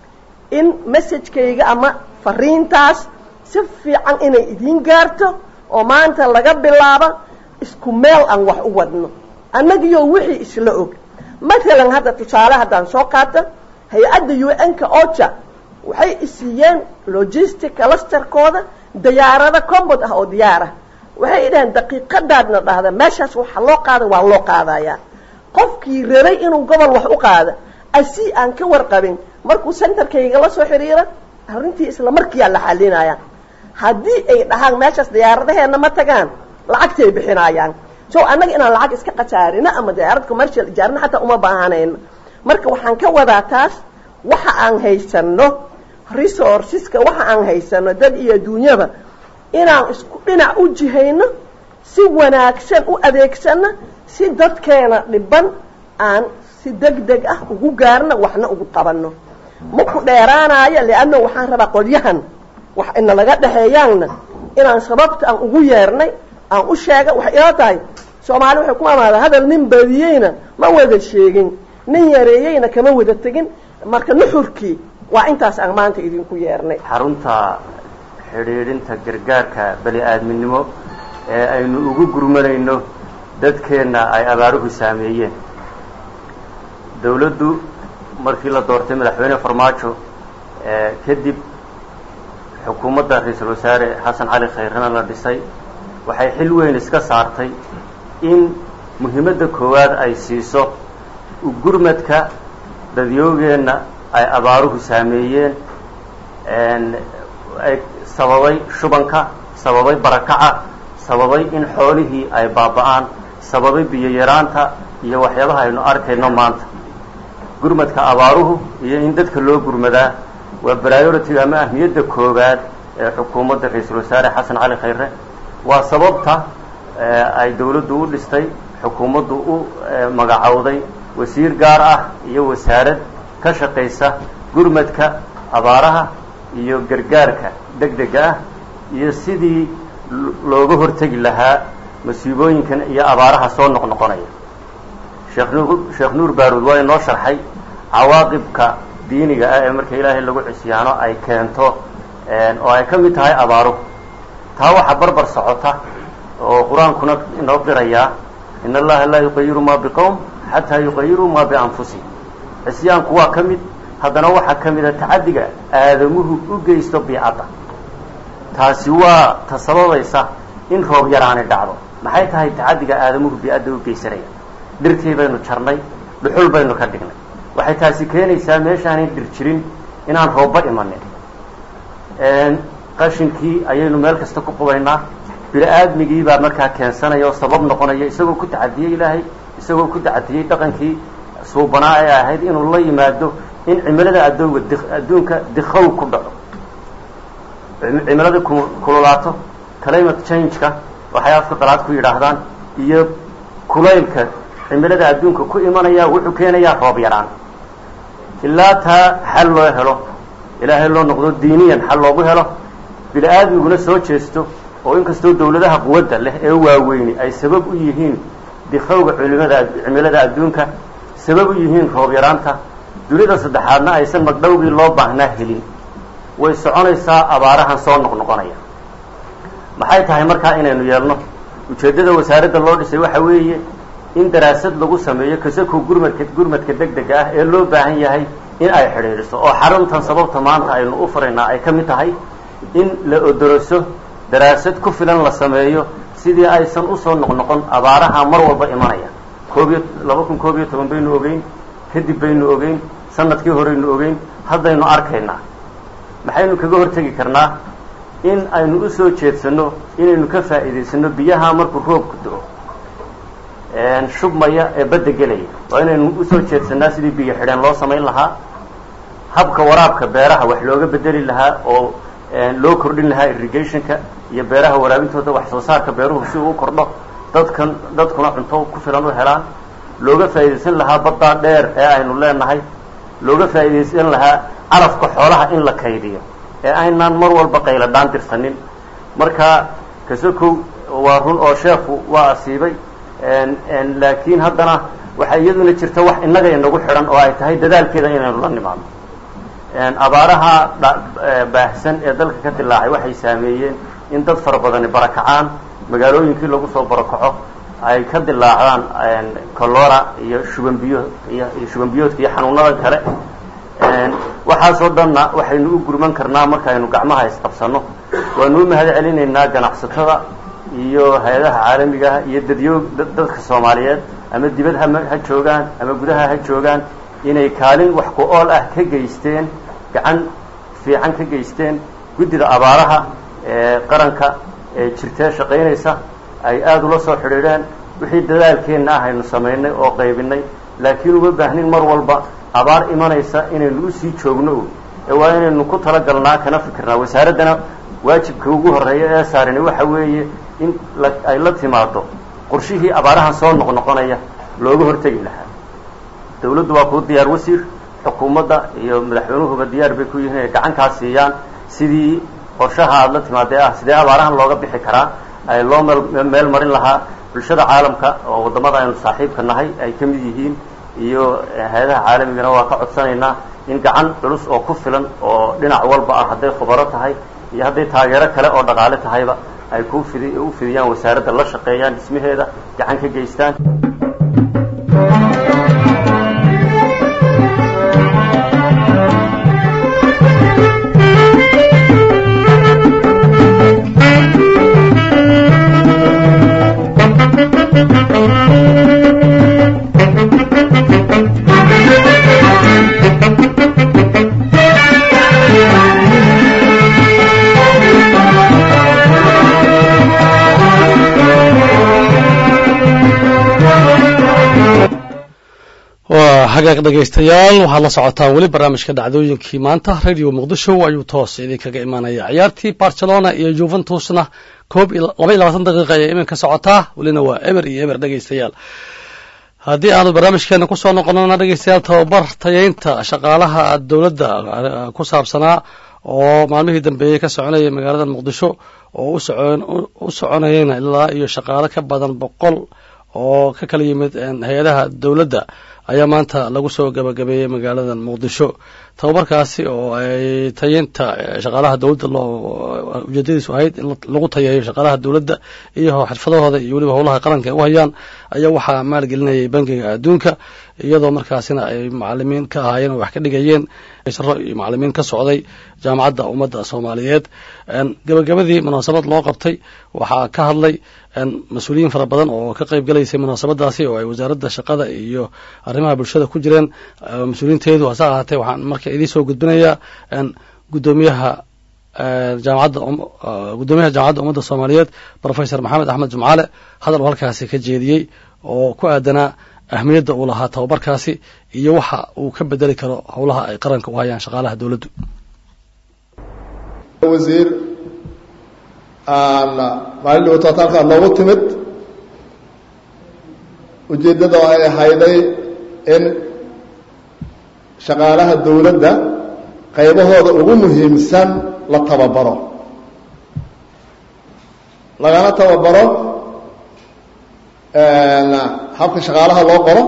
in messajkayga ama fariintaas si fiican inay idiin gaarto oo maanta laga bilaabo isku meel aan wax u wadno annagiyo wixii isla og matalan hadda tusaale haddaan soo qaata hay-adda u n-ka oja waxay isiiyeen logistic clusterkooda diyaarado combod ah oo diyaar ah waxay idhaheen daqiiqadaadna dhahda meeshaas waxa loo qaada waa loo qaadayaa qofkii rabay inuu gobol wax u qaada asi aan ka warqabin markuu centerkayga la soo xiriira arrintii isla markiiyaa la xalinaya haddii ay dhahaan meeshaas diyaaradaheena ma tagaan lacagtay bixinayaan so annaga inaan lacag iska khasaarino ama diyaarad commercial ijaarina xataa uma baahanayno marka waxaan ka wadaa taas waxa aan haysano resourceska waxa aan haysano dad iyo adduunyaba inaan isku dhinac u jihayno si wanaagsan u adeegsano si dadkeena dhiban aan si deg deg ah ugu gaarno waxna ugu qabanno maku dheeraanayo leanno waxaan rabaa qolyahan wax ina laga dhexeeyaanna inaan sababta aan ugu yeernay aan u sheega waxay ila tahay soomaali waxay ku amaada hadal nin badiyeyna ma wada sheegin nin yareeyeyna kama wada tegin marka nuxurkii waa intaas aan maanta idinku yeernay xarunta xidhiidhinta gargaarka bani aadminimo ee aynu ugu gurmanayno dadkeenna ay abaaruhu saameeyeen dawladdu markii la doortay madaxweyne farmaajo kadib xukuumadda ra-iisul wasaare xasan cali khayrana la dhisay waxay xil weyn iska saartay in muhiimadda koowaad ay siiso gurmadka dadyoogeenna ay abaaruhu saameeyeen ay sababay shubanka sababay barakaca sababay in xoolihii ay baaba'aan sababay biyo yaraanta iyo waxyaabaha aynu arkayno maanta gurmadka abaaruhu iyo in dadka loo gurmadaa waa priority ama ahmiyadda koowaad ee xukuumadda ra-iisul wasaare xasan cali khayre waa sababta ay dawladdu u dhistay xukuumaddu u magacowday wasiir gaar ah iyo wasaarad ka shaqaysa gurmadka abaaraha iyo gargaarka deg dega ah iyo sidii looga hortegi lahaa masiibooyinkan iyo abaaraha soo noqnoqonaya sheekh nuur sheekh nuur baaruud waa inoo sharxay cawaaqibka diiniga ah ee marka ilaahay lagu cisyaano ay keento oo ay ka mid tahay abaaruhu taa waxaa barbar socota oo qur-aankuna inoo qirayaa in allaha laa yuqayiru maa biqowm xataa yuqayiruu maa bianfusihim cisyaanku waa ka mid haddana waxaa ka mida tacaddiga aadamuhu u geysto biicadda taasi waa ta sababaysa in roob yaraani dhacdo maxay tahay tacaddiga aadamuhu biicadda u geysanaya dhirtii baynu jarnay dhuxul baynu ka dhignay waxay taasi keenaysaa meeshaanan dhir jirin inaan roobba imanin qashinkii ayaynu meel kasta ku qubaynaa bini-aadmigii baa markaa keensanaya oo sabab noqonaya isagoo ku tacadiyey ilaahay isagoo ku tacadiyey dhaqankii suubanaa ee ahayd inuu la yimaado in cimilada adooga di adduunka dikow ku dhaco cimilada kululaato climate changeka waxay afka qalaad ku yidhaahdaan iyo kulaylka cimilada adduunka ku imanaya wuxuu keenayaa roob yaraan ilaa taa xal loo helo ilaahay loo noqdo diiniyan xal loogu helo bini-aadmiguna soo jeesto oo inkastoo dawladaha quwadda leh ee waaweyni ay sabab u yihiin dikowga culimada cimilada adduunka sabab u yihiin roob yaraanta dunida saddexaadna aysan magdhowgii loo baahnaa helin way soconaysaa abaarahan soo noqnoqonaya maxay tahay markaa inaynu yeelno ujeeddada wasaaradda loo dhisay waxa weeye in daraasad lagu sameeyo kasako gurmadka gurmadka deg dega ah ee loo baahan yahay in ay xidhiidhiso oo xaruntan sababta maanta aynu u furaynaa ay ka mid tahay in la odoroso daraasad ku filan la sameeyo sidii aysan usoo noqnoqon abaaraha mar walba imanaya koobiyo laba kun koob iyo toban baynu ogeyn kadib baynu ogeyn sanadkii horeynu ogeyn haddaynu arkaynaa maxaynu kaga hortegi karnaa in aynu usoo jeedsano inaynu ka faa'iidaysano biyaha markuu roobku do-o shubmaya ee badda gelaya waa inaynu usoo jeedsanaa sidii biyo xidheen loo samayn lahaa habka waraabka beeraha wax looga bedeli lahaa oo loo kordhin lahaa irrigationka iyo beeraha waraabintooda wax soo saarka beeruhu si uu u kordho dadkan dadkuna cunto ku filan u helaan looga faa'iidaysan lahaa baddaa dheer ee aynu leenahay looga faa'iidaysan lahaa calafka xoolaha in la kaydiyo ee aynaan mar walba qayla dhaan dirsanin marka kasokow waa run oo sheekhu waa asiibay laakiin haddana waxaa iyaduna jirta wax innaga inagu xidhan oo ay tahay dadaalkeeda inaynu la nimaadno abaaraha baahsan ee dalka ka dilaacay waxay saameeyeen in dad fara badani barakacaan magaalooyinkii lagu soo barakaco ay ka dilaacdaan colora iyo shubanbiyo iyo shubanbiyoodka iyo xanuunada kale waxaasoo dhanna waxaynu u gurman karnaa markaaynu gacmaha isqabsano waanu u mahad celinaynaa ganacsatada iyo hay-adaha caalamigaah iyo dadyo dadka soomaaliyeed ama dibad ha ha joogaan ama gudaha ha joogaan inay kaalin wax ku ool ah ka geysteen gacan fiican ka geysteen guddida abaaraha ee qaranka ee jirtee shaqaynaysa ay aada ula soo xidhiidheen wixii dadaalkeenna ah aynu samaynay oo qaybinay laakiin uma baahnin mar walba abaar imanaysa inaynu usii joogno ee waa inaynu ku talagalnaa kana fikirnaa wasaaraddana waajibka ugu horreeya ee saarani waxa weeye in la ay la timaado qorshihii abaarahan soo noqnoqonaya looga hortegi lahaa dawladdu waa kuu diyaar wasiir xukuumadda iyo madaxweynuhuba diyaar bay ku yihiin inay gacankaa siiyaan sidii qorshaha aada la timaadee ah sidee abaarahan looga bixi karaa ay loo meel meel marin lahaa bulshada caalamka oo waddamada aynu saaxiibka nahay ay ka mid yihiin iyo hay-adaha caalamigana waa ka codsanaynaa in gacan culus oo ku filan oo dhinac walba ah hadday khubaro tahay iyo hadday taageero kale oo dhaqaale tahayba ay ku fidi u fidiyaan wasaaradda la shaqeeyaan dhismaheeda gacan ka geystaan waa xagaaq dhegaystayaal waxaad la socotaan weli barnaamijka dhacdooyinkii maanta radio muqdisho ayuu toos idinkaga imaanaya ciyaartii barcelona iyo juventusna koob laba iyo labaatan daqiiqa ayay iminka socotaa welina waa eber iyo eber dhegaystayaal haddii aanu barnaamijkeena kusoo noqonona dhegeystayaal tababar tayeynta shaqaalaha dowladda ku saabsanaa oo maalmihii dambeeyey ka soconayay magaalada muqdisho oo u soconayeyna ilaa iyo shaqaalo ka badan boqol oo ka kala yimid hay-adaha dowladda ayaa maanta lagu soo gabagabeeyey magaalada muqdisho tababarkaasi oo ay tayeynta shaqaalaha dowladda loo ujeedadiisu ahayd in lagu tayeeyo shaqaalaha dowladda iyo xirfadahooda iyo weliba howlaha qaranka ay u hayaan ayaa waxaa maalgelinayay bangiga adduunka iyadoo markaasina ay macalimiin ka ahaayeen oo wax ka dhigayeen saro iyo macalimiin ka socday jaamacadda ummadda soomaaliyeed gabagabadii munaasabad loo qabtay waxaa ka hadlay mas-uuliyiin fara badan oo ka qayb galaysay munaasabadaasi oo ay wasaaradda shaqada iyo arrimaha bulshada ku jireen mas-uuliyiinteedu hase ahaatee waxaan marka idiin soo gudbinayaa gudoomiyaha jaamacadda gudoomiyaha jaamacadda ummadda soomaaliyeed professor maxamed axmed jumcaale hadal uu halkaasi ka jeediyey oo ku aadanaa ahmiyadda uu lahaa tababarkaasi iyo waxa uu ka bedeli karo howlaha ay qaranka u hayaan shaqaalaha dowladdu wasiir maalin dhawatood halkaa noogu timid ujeeddada oo ay ahayday in shaqaalaha dowladda qaybahooda ugu muhiimsan la tababaro lagana tababaro habka shaqaalaha loo qoro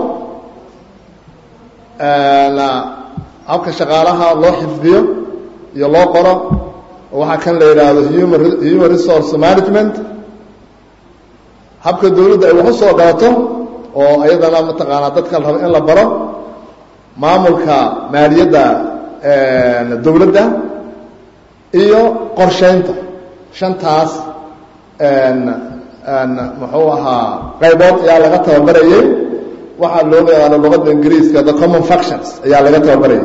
habka shaqaalaha loo xifdiyo iyo loo qoro waxaa kan la yidhaahdo human human resource management habka dawladda ay wax u soo galato oo iyadana mataqaanaa dadka la rabo in la baro maamulka maaliyadda dawladda iyo qorsheynta shantaas muxuu ahaa qaybood ayaa laga tababarayay waxaa loo yaqaano luqadda ingiriiska the common functions ayaa laga tababarayay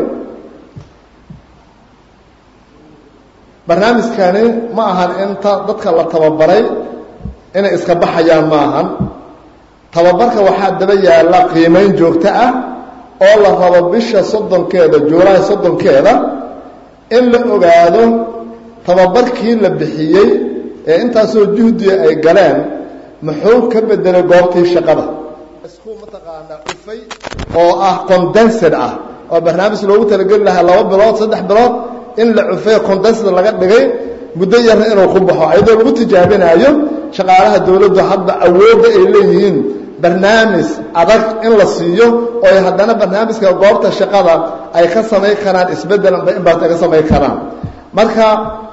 barnaamijkani ma ahan inta dadka la tababaray inay iska baxayaan ma ahan tababarka waxaa daba yaalla qiimeyn joogto ah oo la rabo bisha soddonkeeda juulaay soddonkeeda in la ogaado tababarkii la bixiyey ee intaasoo juhdiga ay galeen muxuu ka bedelay goobtii shaqada isku mataqaanaa ufay oo ah condensed ah oo barnaamij loogu talageli lahaa laba bilood saddex bilood in la cufay condensed laga dhigay muddo yarna inuu ku baxo iyadoo lagu tijaabinaayo shaqaalaha dawladdu hadda awoodda ay leeyihiin barnaamij adag in la siiyo oo ay haddana barnaamijka goobta shaqada ay ka samayn karaan isbeddel amba inbaat ay ka samayn karaan marka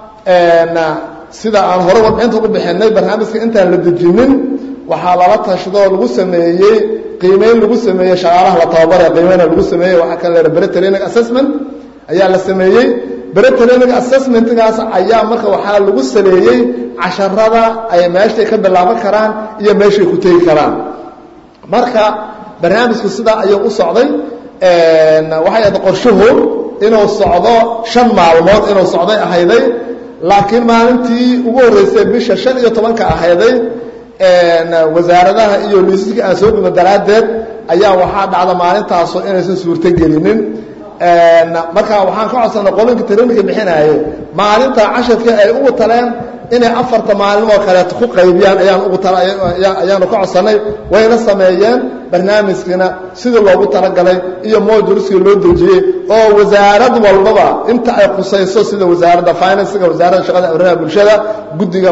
sida aan hore warbixinta ugu bixinay barnaamijka intaan la dejinin waxaa lala tashadoo lagu sameeyey qiimeyn lagu sameeyey shaqaalaha la tababaraya qiimeyna lagu sameeyey waxaa kan leeha bere training assessment ayaa la sameeyey bere training assessmentgaas ayaa marka waxaa lagu saleeyey casharada ay meeshay ka bilaaban karaan iyo meeshay ku tegi karaan marka barnaamijku sidaa ayuu u socday waxay ahayd qorshuhu inuu socdo shan maalmood inuu socday ahayday laakiin maalintii ugu horreysay bisha shan iyo tobanka ahayday wasaaradaha iyo liisaska aan soo dhuma daraaddeed ayaa waxaa dhacda maalintaasoo inaysan suurto gelinin marka waxaan ka codsanay qolinka traininka bixinaayo maalinta casharkii ay ugu taleen inay afarta maalin oo kaleeto ku qaybiyaan ayaan ugu ayaanu ka codsanay wayna sameeyeen barnaamijkiina sidii loogu talagalay iyo modulskii loo dejiyey oo wasaarad walbaba inta ay khusayso sida wasaaradda finansiga wasaaradda shaqada arrimaha bulshada guddiga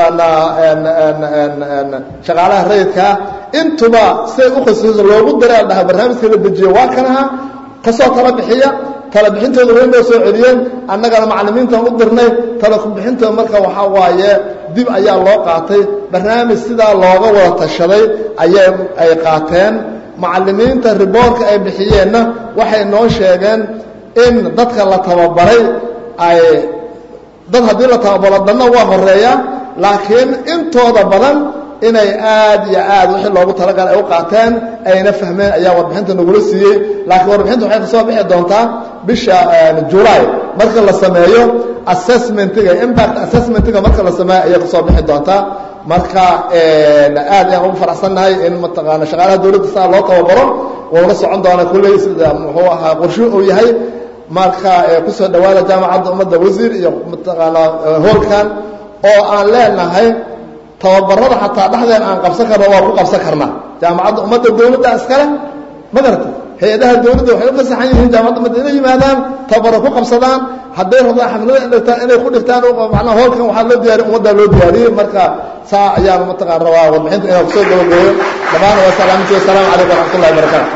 mataqaanaa shaqaalaha rayidkaa intuba siday u khusayso loogu daraa dhaha barnaamijka la dejiye waa kanaha kasoo tala bixiya tala bixintooda way noo soo celiyeen annagana macallimiintaan u dirnay tala kubixintooda marka waxaa waaye dib ayaa loo qaatay barnaamij sidaa looga wada tashaday ayay ay qaateen macallimiinta riboorka ay bixiyeenna waxay noo sheegeen in dadka la tababaray ay dad haddii la tababaro danna waa horeeya laakiin intooda badan inay aad iyo aad wixii loogu talagalay ay u qaateen ayna fahmeen ayaa warbixinta nagula siiyey laakiin warbixinta waxay kasoo bixi doontaa bisha julaay marka la sameeyo assessmentiga impact assessmentiga marka la sameeyo ayay kasoo bixi doontaa marka aad ayaan ugu faraxsannahay in mataqaana shaqaalaha dawladda saa loo tababaro wuuna socon doona kulley sida muxuu ahaa qorshu uu yahay marka kusoo dhawaada jaamacadda ummadda wasiir iyo mataqaanaa hoolkan oo aan leenahay tababarada xataa dhexdeen aan qabsan karno waa ku qabsan karnaa jaamacadda ummadda dawladda iskale ma garata hay-adaha dawladda waxay u fasaxan yihiin jaamacadda ummadda inay yimaadaan tababaro ku qabsadaan hadday rabdaan xaflada dhigtaan inay ku dhigtaan macnaa hoolkan waxaa loo diyaariy ummaddaa loo diyaariyey marka saa ayaan mataqaan rabaa warbixinta inaan kusoo gabagooyo dhammaan waa salaaminti wasalaamu calaykum waraxmatullahi wabarakaatu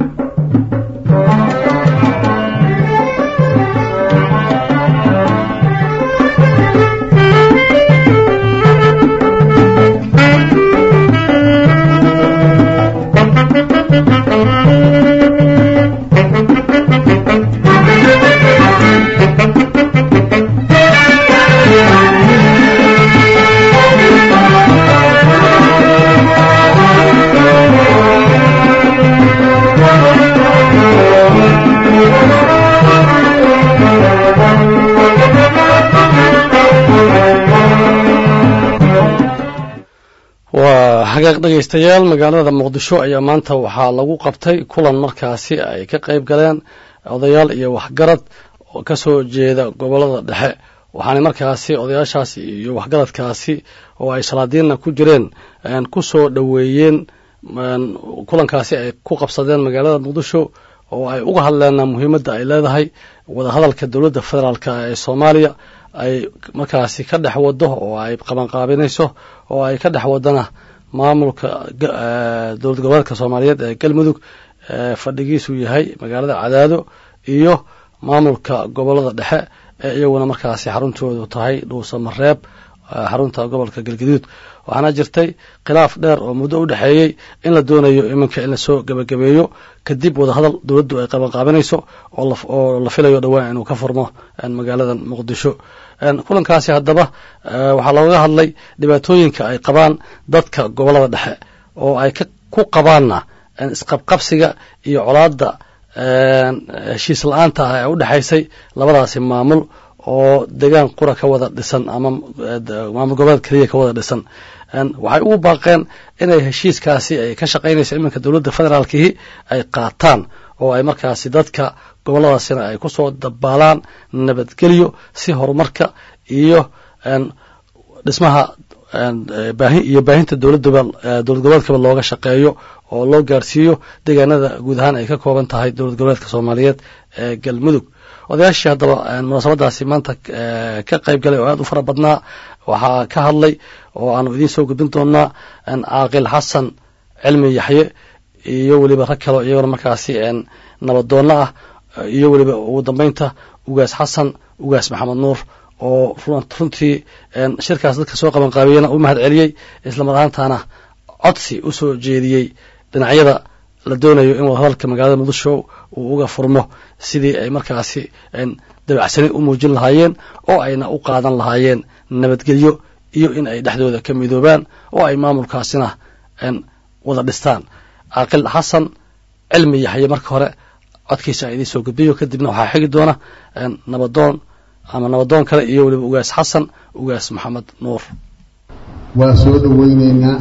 waa hagaaq dhegaystayaal magaalada muqdisho ayaa maanta waxaa lagu qabtay kulan markaasi ay ka qayb galeen odayaal iyo waxgarad oo ka soo jeeda gobollada dhexe waxaana markaasi odayaashaasi iyo waxgaradkaasi oo ay salaadiinna ku jireen ku soo dhoweeyeen kulankaasi ay ku qabsadeen magaalada muqdisho oo ay uga hadleen muhiimadda ay leedahay wadahadalka dowladda federaalk ee soomaaliya ay markaasi ka dhex wado oo ay qabanqaabinayso oo ay ka dhex wadana maamulka dowlad goboleedka soomaaliyeed ee galmudug fadhigiisu yahay magaalada cadaado iyo maamulka gobolada dhexe ee iyaguna markaasi xaruntoodu tahay dhuusamareeb xarunta gobolka galgaduud waxaana jirtay khilaaf dheer oo muddo u dhexeeyey in la doonayo iminka in lasoo gebagabeeyo kadib wadahadal dowladdu ay qabanqaabinayso oo la filayo dhowaan inuu ka furmo magaalada muqdisho kulankaasi haddaba waxaa looga hadlay dhibaatooyinka ay qabaan dadka gobolada dhexe oo ay ku qabaanna isqabqabsiga iyo colaadda heshiis la-aanta ah ee u dhexaysay labadaasi maamul oo degaan qura ka wada dhisan ama maamul goboleed keliya ka wada dhisan waxay ugu baaqeen inay heshiiskaasi ay ka shaqaynayso iminka dowladda federaalkihi ay qaataan oo ay markaasi dadka goboladaasina ay kusoo dabaalaan nabadgelyo si horumarka iyo dhismaha iyo baahinta dowladaba dowlad goboleedkaba looga shaqeeyo oo loo gaarsiiyo deegaanada guud ahaan ay ka kooban tahay dowlad goboleedka soomaaliyeed ee galmudug odayaashii haddaba munaasabadaasi maanta ka qayb galay oo aad u fara badnaa waxaa ka hadlay oo aanu idiin soo gudbin doonaa caaqil xasan cilmi yaxye iyo weliba rag kaleo iyagona markaasi nabadoonno ah iyo weliba ugu dambeynta ugaas xasan ugaas maxamed nuur oo runtii shirkaas dadka soo qabanqaabiyena u mahad celiyey islamar ahaantana codsi u soo jeediyey dhinacyada la doonayo in wadahadalka magaalada muqdisho uu uga furmo sidii ay markaasi dabacsani u muujin lahaayeen oo ayna u qaadan lahaayeen nabadgelyo iyo in ay dhexdooda ka midoobaan oo ay maamulkaasina wada dhistaan caaqil xasan cilmi yaxye marka hore codkiisa a idiin soo gudbiyo kadibna waxaa xigi doona nabadoon ama nabadoon kale iyo weliba ugaas xasan ugaas maxamed nuur waa soo dhoweyneynaa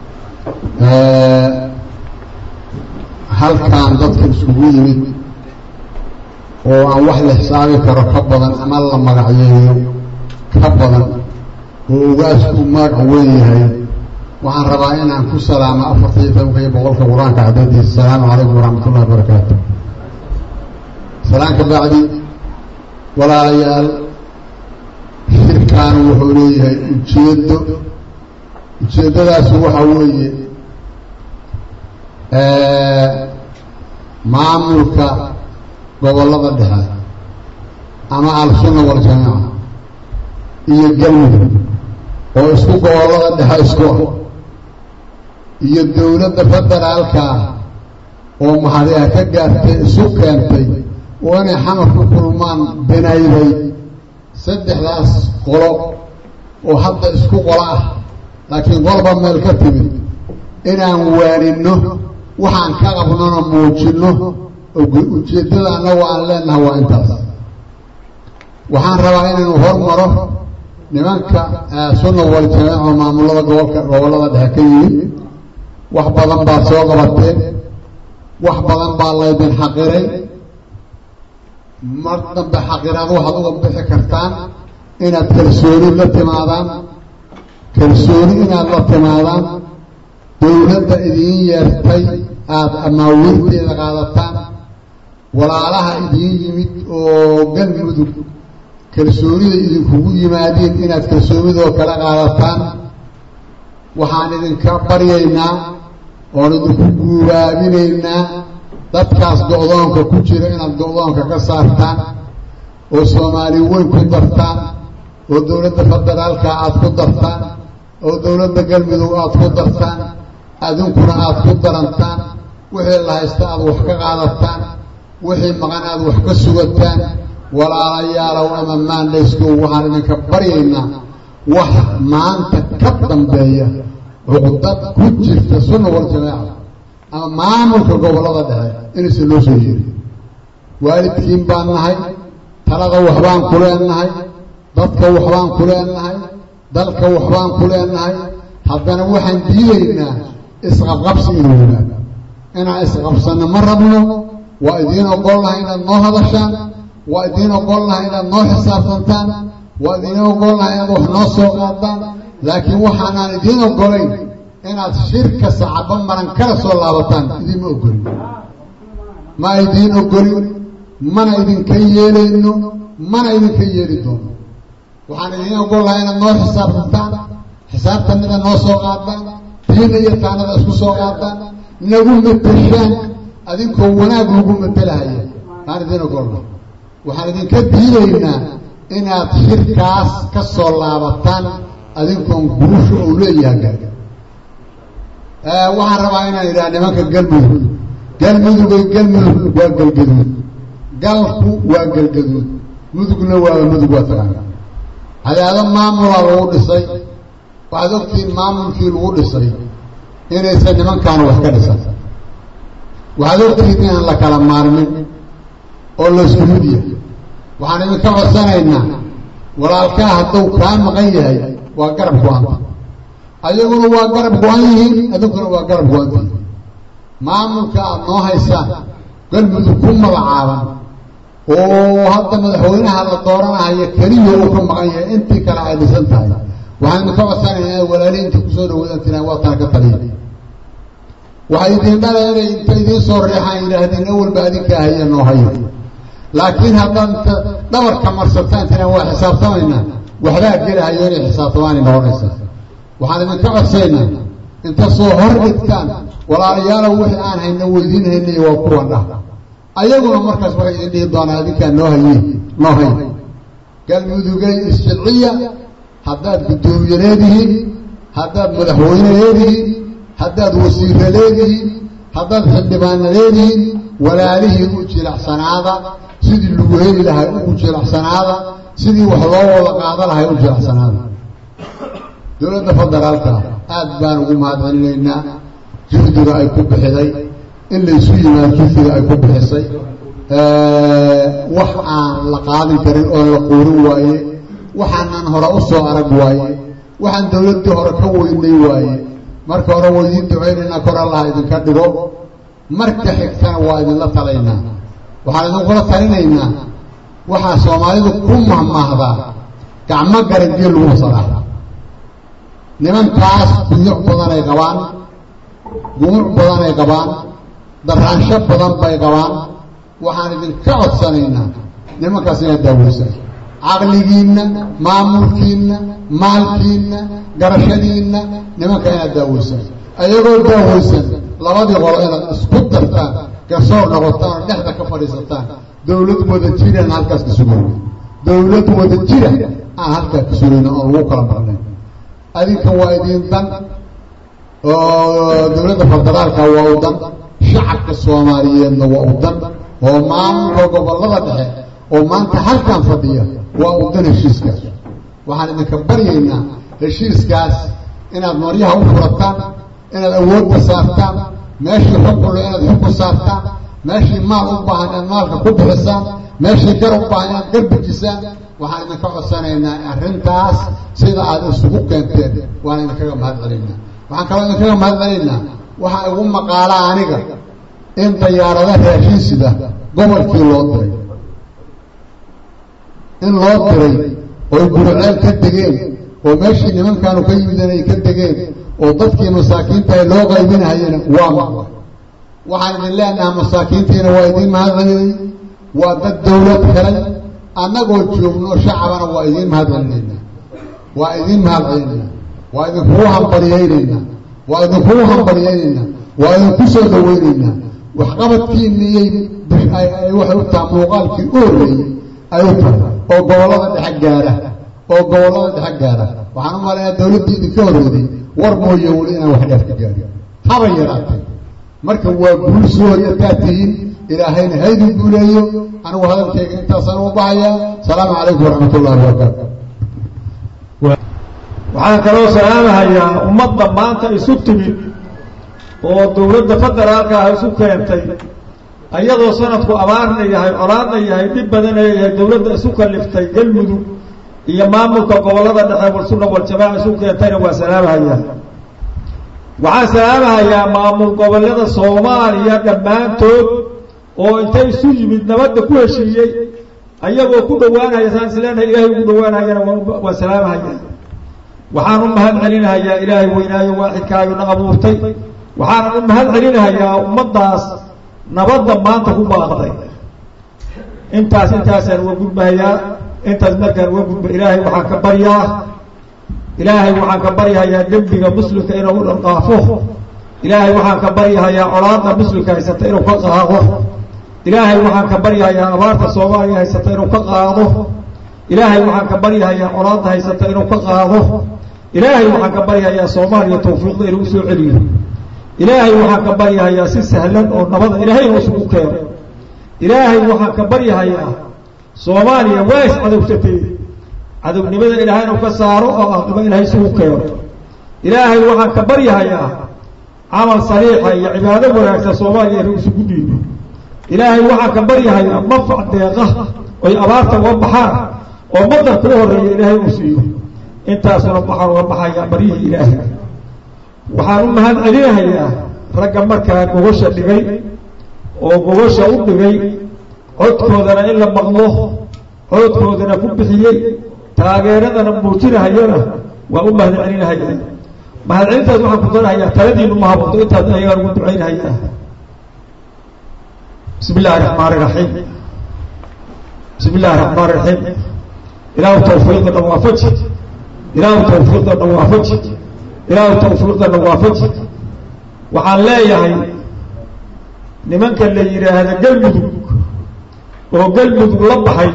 halkan dadka isugu yimid oo aan wax la xisaabi karo ka badan ama la magacyeeyo ka badan oo ugaasku magac weyn yahay waxaan rabaa inaan ku salaamo afartaiyo tobanka iyo boqolka qur-aanka cadadiisa asalaamu calaykum waraxmat ullahi barakaatu salaan ka bacdi walaalayaal shirkan wuxuu leeyahay ujeeddo ujeeddadaasu waxaa weeye maamulka gobollada dhexe ama al-sunna waljamaaca iyo galmudug oo isku gobollada dhexe isku ah iyo dowladda federaalka oo mahadiha ka gaartay isu keentay oo inay xamar ku kulmaan binayday saddexdaas qolo oo hadda isku qolo ah laakiin qolba meel ka timid inaan waaninno waxaan ka qabnona muujinno ujeeddada annagu aan leenaha waa intaas waxaan rabaa inaynu hormaro nimanka sunna waljamaac oo maamulada gobolka gobollada dhexe ka yimid wax badan baad soo qabateen wax badan baa laydin xaqiray mar dambe xaqiraad waxaad uga bixi kartaan inaad kalsooni la timaadaan kalsooni inaad la timaadaan dowladda idiin yeertay aada amaawiirteeda qaadataan walaalaha idiin yimid oo galmudug kalsoonida idinkugu yimaadeen inaad kalsoonidoo kala qaadataan waxaan idinka baryaynaa oon idinku guubaabinaynaa dadkaas go-doonka ku jira inaad go-doonka ka saartaan oo soomaali weyn ku dartaan oo dowladda federaalka aada ku dartaan oo dowladda galmudug aada ku dartaan adinkuna aada ku darantaan wixii la haysta aada wax ka qaadataan wixii maqan aada wax ka sugataan walaalayaalow ama maandhayskow waxaan idinka baryaynaa wax maanta ka dambeeya cuqdad ku jirta sunna waljamaaca ama maamulka gobollada dhexe inaysan loo soo yeerin waalidkiin baan nahay talada waxbaan ku leenahay dadka waxbaan ku leenahay dalka waxbaan ku leenahay haddana waxaan diidaynaa isqabqabsi inuu yimaado inaan isqabsanno ma rabno waa idiin ogolnahay inaad noo hadashaan waa idiin ogolnahay inaad noo xisaabtantaan waa idiin ogolnahay inaad wax noo soo qaadaan laakiin waxaanaan idiin ogolayn inaad shirka sacabo maran kala soo laabataan idiinma ogolin ma idiin ogolin mana idinka yeelayno mana idinka yeeli doono waxaan idiin ogolnahay inaad noo xisaabtantaan xisaabtanida noo soo qaadaan diina iyo taanada isku soo qaadaan nagu mateshaan adinkoo wanaag lagu matalahaya aan idiin ogolnahay waxaan idinka diidaynaa inaad shirkaas ka soo laabataan adinkoon guusha uu leeyahay gaga waxaan rabaa inaan idhaha nimanka galmudug galmudugay galmudug waa galgaduud galku waa galgaduud mudugna waa mudug waa taqaana hadaado maamulaa lagu dhisay waxaad ogtihiin maamulkii lagu dhisay inaysan nimankaan wax ka dhisan waxaad ogtihiin inaan la kala maarmin oo laysku mid yahay waxaan idinka codsanaynaa walaalkaa hadduu kaa maqan yahay waa garab go-anta ayaguna waa garab go-an yihiin adinkuna waa garab go-antihiin maamulka aada noo haysaan galmudug ku magacaaban oo hadda madaxweynaha la dooranahayo keliya uu ka maqan yahay intii kale ay dhisan tahay waxaan idinka codsanaynaa inaad walaali inta kusoo dhawaadaan tiraan waa tana ka taliya waxay idiin dhala inay inta idiin soo reexaan yidhaahdeen awalba adinka ahaya noo hayo laakiin haddaad inta dhabarka marsataan tiraan waa xisaabtamaynaa waxbaa gelahayo inay xisaabtamaanay noqonaysaa waxaan idinka codsaynaa inta soo hor dhigtaan walaalayaalow wixii aan hayna weydiin haynay waa kuwan dhah ayaguna markaas waxay idin dhihi doonaa adinkaa noo haye noo hay galmudugay isjilciya haddaad guddoomiye leedihiin haddaad madaxweyne leedihiin haddaad wasiire leedihiin haddaad xildhibaana leedihiin walaalihiin u jilacsanaada sidii lagu heli lahay ugu jilacsanaada sidii wax loo wada qaada lahay u jilacsanaada dowladda federaalka aad baan ugu mahadcelinaynaa juhdiga ay ku bixiday in laysu yimaado juhdiga ay ku bixisay wax aan la qaadin karin oo la quurin waaye waxaanaan hore u soo arag waaye waxaan dowladdii hore ka weynay waaye marka hore waa idiin ducaynaynaa kor allaha idinka dhigo marka xigtana waa idinla talaynaa waxaan idinkula talinaynaa waxaa soomaalidu ku mahmaahdaa gacmo garangeel lagu masalaaxa nimankaas guyuc badanay qabaan gumuc badanay qabaan daraansho badan bay qabaan waxaan idinka codsanaynaa nimankaas inaad daaweysan caqligiinna maamulkiinna maalkiinna garashadiinna nimanka inaad daaweysan ayagoo daaweysan labadii qolo inaad isku dartaan garsoor noqotaan oo dhexda ka fadhiisataan dowlad wada jiraan halkaas ka sugayna dowlad wada jira aan halkaa ka sugayna oon lagu kala marnayn adinka waa idiin dan oo dowladda federaalka waa u dan shacabka soomaaliyeedna waa u dan oo maamulka gobollada dhexe oo maanta halkan fadhiya waa u dan heshiiskaas waxaan idinka baryaynaa heshiiskaas inaad maryaha u furataan inaad awoodda saartaan meeshii xukunle inaad xukun saartaan meeshii maal u baahan inaad maalka ku bixisaan meeshii gar u baahan inaad gar bejisaan waxaan idinka codsanaynaa arrintaas sida aad isugu keenteen waan idinkaga mahad celinaynaa waxaan kaloo idinkaga mahad celinaynaa waxaa igu maqaalaa aniga in dayaarada raashin sida gobolkii loo diray in loo diray oy guriceel ka degeen oo meeshii nimankaanu ka yimideen ay ka degeen oo dadkii masaakiintaha loo qaybinahayana waa maqlay waxaan idin leenahay masaakiintiina waa idiin mahadceliyey waa dad dawlad helay annagoo joogno shacabana waa idiin mahadcelinaynaa waa idiin mahadcelinaynaa waa idinkugu hambaryaynaynaa waa idinkugu hambaryaynaynaa waa idinku soo dhawaynaynaa waxqabadkiiniyay waxay u taha muuqaalkii u horreeyey ay u tahay oo gobollada dhexe gaara oo gobollada dhexe gaara waxaan u malayaa dawladdii idinka horreeday war mooye weli inaan wax dheer ka gaarin haba yaraatay marka waa guul soo horyataa tihiin ilaahayna haydin guuleeyo anigu hadalkayga intaasaan u bahayaa asalaamu calaykum waraxmat ullahi wabarakaatu waxaan kaloo salaamahayaa ummadda maanta isu timid oo dawladda federaalka ah isu keentay ayadoo sanadku abaarna yahay colaadna yahay dhib badana yahay dawladda isu kaliftay galmudug iyo maamulka gobollada dhexe walsunna waljamaaca isu keentayna waa salaamahayaa waxaan salaamahayaa maamul gobollada soomaaliya dhammaantood oo intay isu yimid nabadda ku heshiiyey ayagoo ku dhowaanaya saan isleenahay ilaahay ugu dhowaanayana waa salaamahayaa waxaan u mahad celinahayaa ilaahay weynaayo waaxidkaayuna abuurtay waxaanan u mahad celinahayaa ummaddaas nabadda maanta ku baaqday intaas intaasaan uga gudbahayaa intaas markaan uga gudba ilaahay waxaan ka baryaa ilaahay waxaan ka baryahayaa dembiga muslimka inuu dhanqaafo ilaahay waxaan ka baryahayaa colaadda muslimka haysata inuu ka qaado ilaahay waxaan ka baryahayaa abaarta soomaaliya haysata inuu ka qaado ilaahay waxaan ka baryahayaa colaadda haysata inuu ka qaado ilaahay waxaan ka baryahayaa soomaaliya tawfiiqda inuu usoo celiyo ilaahay waxaan ka baryahayaa si sahlan oo nabada ilaahay inuu isugu keeno ilaahay waxaan ka baryahayaa soomaaliya waa is cadowsatay cadownimada ilaahay inuu ka saaro oo aqimo ilaahay isugu keeno ilaahay waxaan ka baryahayaa camal saliixa iyo cibaado wanaagsan soomaaliya inuu isugu dhiibo ilaahay waxaan ka baryahayaa manfac deeqa oy abaarta uga baxaan oo madarka u horreeya ilaahay uu siiyo intaasuna waxaan uga baxayaa baryihii ilaahay waxaan u mahad celinahayaa ragga markaa gogosha dhigay oo gogosha u dhigay codkoodana in la maqlo codkoodana ku bixiyey taageeradana muujinahayana waa u mahad celinahayaa mahad celintaas waxaan ku darahayaa taladiinu ma haboonto intaas ayagaan ugu ducaynahayaa bismi illahi raxmaani raxiim bismi illahi raxmaan raxiim ilaahu tawfiiqda dhan waafaji ilaahu tawfiiqda dhan waafaji ilaahu tawfiiqda dhan waafaji waxaan leeyahay nimanka la yidhaahda galmudug oo galmudug la baxay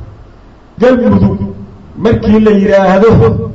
galmudug markii la yidhaahdo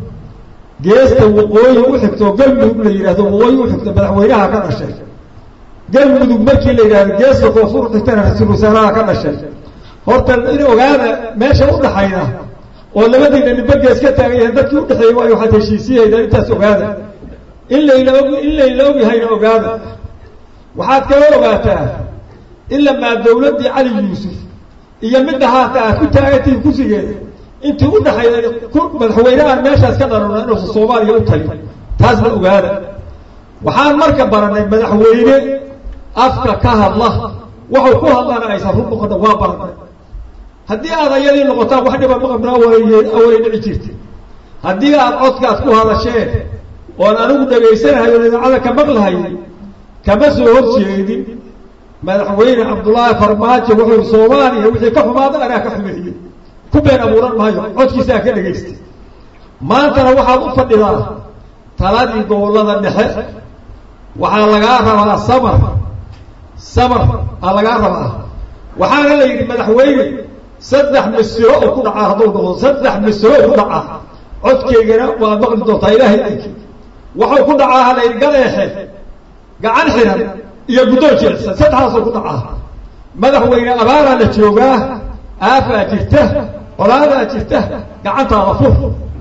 geesta waqooyi u xigto galmudug la yidhahdo waqooyi u xigto madaxweynaha ka dhashay galmudug markii la yidhahdo geesta koonfur xigtana ra-iisul wasaaraha ka dhashay horta in ogaada meesha udhaxayda oo labadiina nibagees ka taagan yahay dadkii udhexeeyey waayo waxaad heshiisiyahaydaan intaas ogaada in layla in layla ogyahayna ogaada waxaad kala ogaataa ilamaa dawladdii cali yuusuf iyo midda haata aad ku taagantihiin kursigeeda intii udhaxayda madaxweynehaan meeshaas ka dharana inuusan soomaaliya u talin taasna ogaada waxaan marka baranay madaxweyne afka ka hadla waxuu ku hadlana aysan run noqona waa baranay haddii aad ayadii noqotaan wax dhiba maqabna awalay dhici jirta haddii aad codkaad ku hadasheen oon anigu dhagaysanahayo idaacada ka maqlahay kama soo horjeedin madaxweyne cabdullaahi farmaajo wuxuu soomaaliya wixii ka xumaada anaa ka xumeeyey ku been abuuran maayo codkiisaa ka dhagaystay maantana waxaad u fadhidaa taladii gobollada dhexe waxaa lagaa rabaa samar samar aa lagaa rabaa waxaana la yidhi madaxweyne saddex misiro oo ku dhacaa hadduu noqdo saddex misiro ku dhacaa codkaygana waad maqli doontaa ilaahay anki waxuu ku dhacaa hala yidhi galeexe gacan xiran iyo guddoon jilicsan saddexdaasoo ku dhacaa madaxweyne abaaraa la joogaa aafaa jirta colaadaa jirta gacantaada fur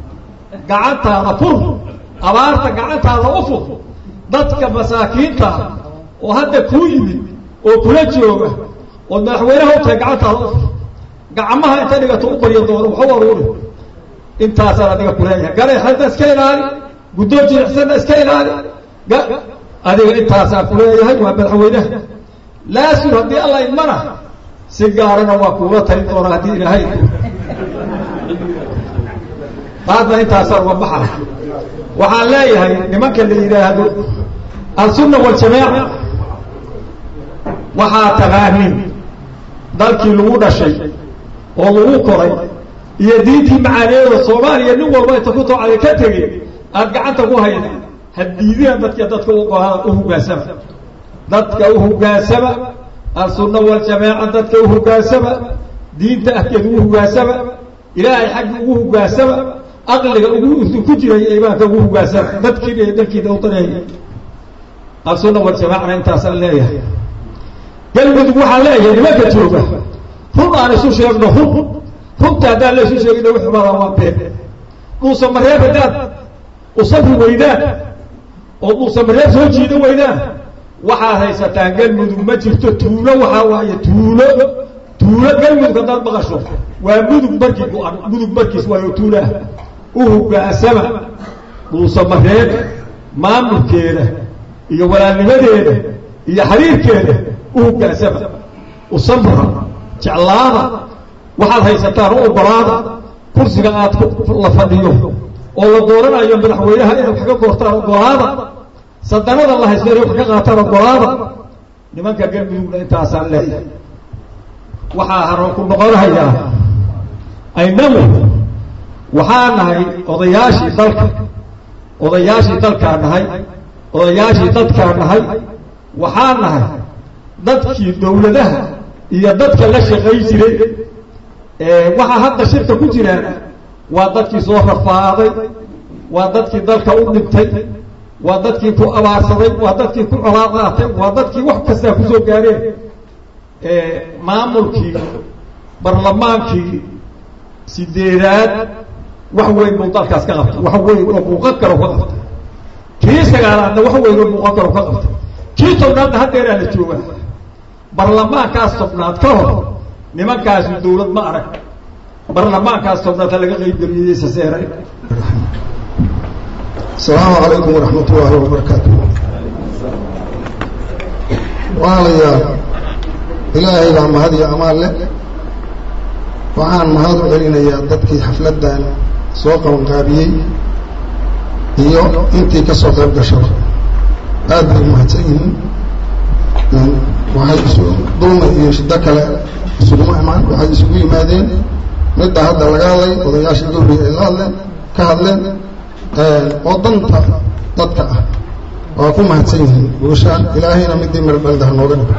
gacantaada fur abaarta gacantaada u fur dadka masaakiinta oo hadda kuu yimid oo kula jooga ood madaxweynaha u tahay gacantaada u fur gacmaha inta dhigato u barya doono waxu aruuri intaasaan adiga kuleeyahay galeexadna iska ilaali guddoon jiricsanna iska ilaali adiga intaasaan kuleeyahay waa madaxweynaha laasur haddii alla idmana si gaarana waa kuula talin doonaa haddii ilaahay taasna intaasaan uga baxa waxaan leeyahay nimanka la yidhaahdo alsunna waljamaaca waxaa taqaanin dalkii lagu dhashay oo lagu koray iyo diintii macaaneeda soomaaliya nin walba inta ku toocaday ka tegey aada gacanta ku hayda hadiidina dadka dadka u hogaansama dadka u hogaansama alsunna waljamaaca dadka u hogaansama diinta ahkeeda ugu hogaansama ilaahay xaggi ugu hogaansama aqliga ugu ku jiray imaanka ugu hogaansama dadkiina iyo dalkiina u daneeya alsunna waljamaacana intaasaan leeyahay galmudug waxaan leeyahay nimanka jooga run aan isu sheegno run runta haddaan la isu sheegino wixii badan waa been dhuusa mareeb haddaad usabri weydaan oo dhuusa mareeb soo jiida weydaan waxaad haysataan galmudug ma jirto tuulo waxaa waaye tuulo tuulo galmudug haddaad maqasho waa mudug markii go-an mudug markiis waayo tuulaah u hogaansama dhuusa mareeb maamulkeeda iyo walaalnimadeeda iyo xiriirkeeda u hogaansama usabra jeclaada waxaad haysataan u ogolaada kursiga aad la fadhiyo oo la dooranayo madaxweynaha inay wax ka goortaan ogolaada sadanada la haysto inay wax ka qaataan ogolaada nimanka galmudugna intaasaan leeyahay waxaa haroon ku noqonahayaa aynagu waxaa nahay odayaashii dalka odayaashii dalkaa nahay odayaashii dadkaa nahay waxaa nahay dadkii dawladaha iyo dadka la shaqay jiray waxaa hadda shirka ku jiraan waa dadkii soo rafaaday waa dadkii dalka u dhintay waa dadkii ku abaarsaday waa dadkii ku colaaqaatay waa dadkii wax kastaa kusoo gaareen maamulkii barlamaankii sideedaad wax weyn buu dalkaas ka qabtay wax weyn oo muuqan karo ka qabtay kii sagaalaadna wax weyn oo muuqan karo ka qabtay kii tobnaadna haddeeraa la joogaa barlamaankaas tobnaad ka hor nimankaasu dawlad ma arag barlamaankaas tobnaad ha laga qaybgeliyey saseeray asalaamu calaykum waraxmat ullaahi wabarakaatu walaalayaal ilaahay baa mahad iyo amaan leh waxaan mahad u celinayaa dadkii xafladdan soo qabanqaabiyey iyo intii ka soo qayb gashaba aad bay umahadsan yihiin waxay isu dulmi iyo shiddo kale isuguma imaan waxay isugu yimaadeen midda hadda laga hadlay odayaasha iga horreeyay ay la hadleen ka hadleen oo danta dadka ah waa ku mahadsan yihiin guushaan ilaahayna midii marbeldaha nooga dhig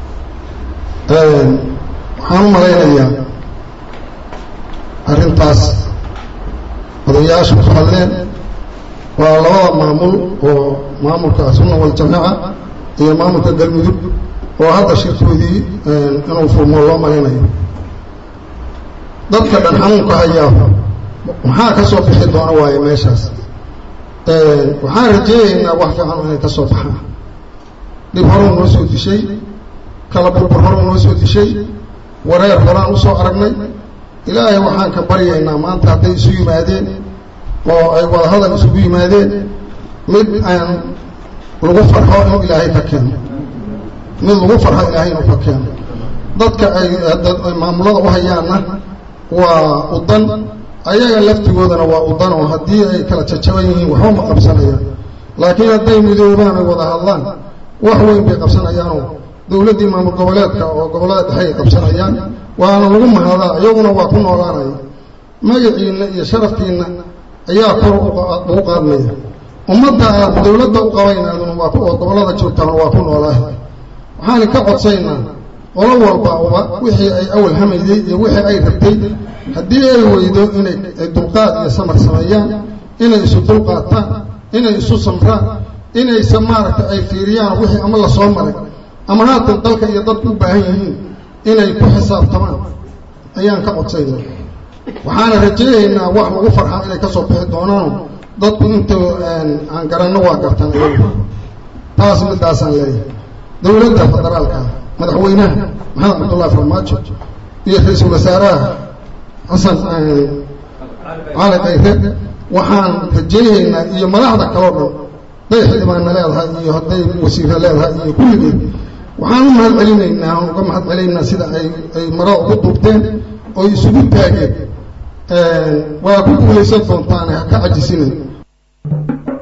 waxaan u malaynayaa arrintaas odayaashu ku hadleen waa labada maamul oo maamulka sunna waljamaaca iyo maamulka galmudug oo hadda shirkoodii inuu furmo loo malaynayo dadka dhan xanuunka hayaa maxaa ka soo bixi doona waaye meeshaas waxaan rajeynaynaa wax fiican inay ka soo baxaan dhib horuu noo soo dishay kala burbur horuu noo soo dishay wareer horaan usoo aragnay ilaahay waxaan ka baryaynaa maanta hadday isu yimaadeen oo ay wadahadal isugu yimaadeen mid aan lagu farxo inuu ilaahay ka keeno mid lagu farxo ilaahay inuu ka keeno dadka ay maamulada u hayaanna waa udan ayaga laftigoodana waa udan oo haddii ay kala jajaban yihiin waxba ma qabsanayaan laakiin hadday midoobaan ay wada hadlaan wax weyn bay qabsanayaanoo dawladdii maamul goboleedka oo gobollada dhexe ay qabsanayaan waana lagu mahadaa iyaguna waa ku noolaanaya magaciinna iyo sharaftiinna ayaa kor ugu qaadmaya ummadda aad dawladda u qabaynaaduna waa oo gobollada joogtaan waa ku noolaahay waxaan ka codsaynaa qolo walba wixii ay awal hamayday iyo wixii ay rabtay haddii ay weydo inay dulqaad iyo samar sameeyaan inay isu dulqaataan inay isu samraan inaysa maaragtay ay fiiriyaan wixii ama lasoo maray ama haatan dalka iyo dadku u baahan yihiin inay ku xisaabtamaan ayaan ka codsaynaa waxaana rajaynaynaa wax lagu farxaa inay ka soo bixi doonaano dadku inta aan garanno waa gartaan iyagu taas midaasaan leeyahay dawladda federaalka madaxweynaha maxamed cabdullahi farmaajo iyo ra-iisul wasaaraha xasan cali kayre waxaan rajaynaynaa iyo madaxda kaloo dhan hadday xildhibaanna leedahay iyo hadday wasiirra leedahay iyo kulligeed waxaan u mahad celinaynaa aan uga mahad celinaynaa sida ay ay marada ugu duubteen oo isugu taageen waa ku guulaysan doontaane ha ka cajisinayn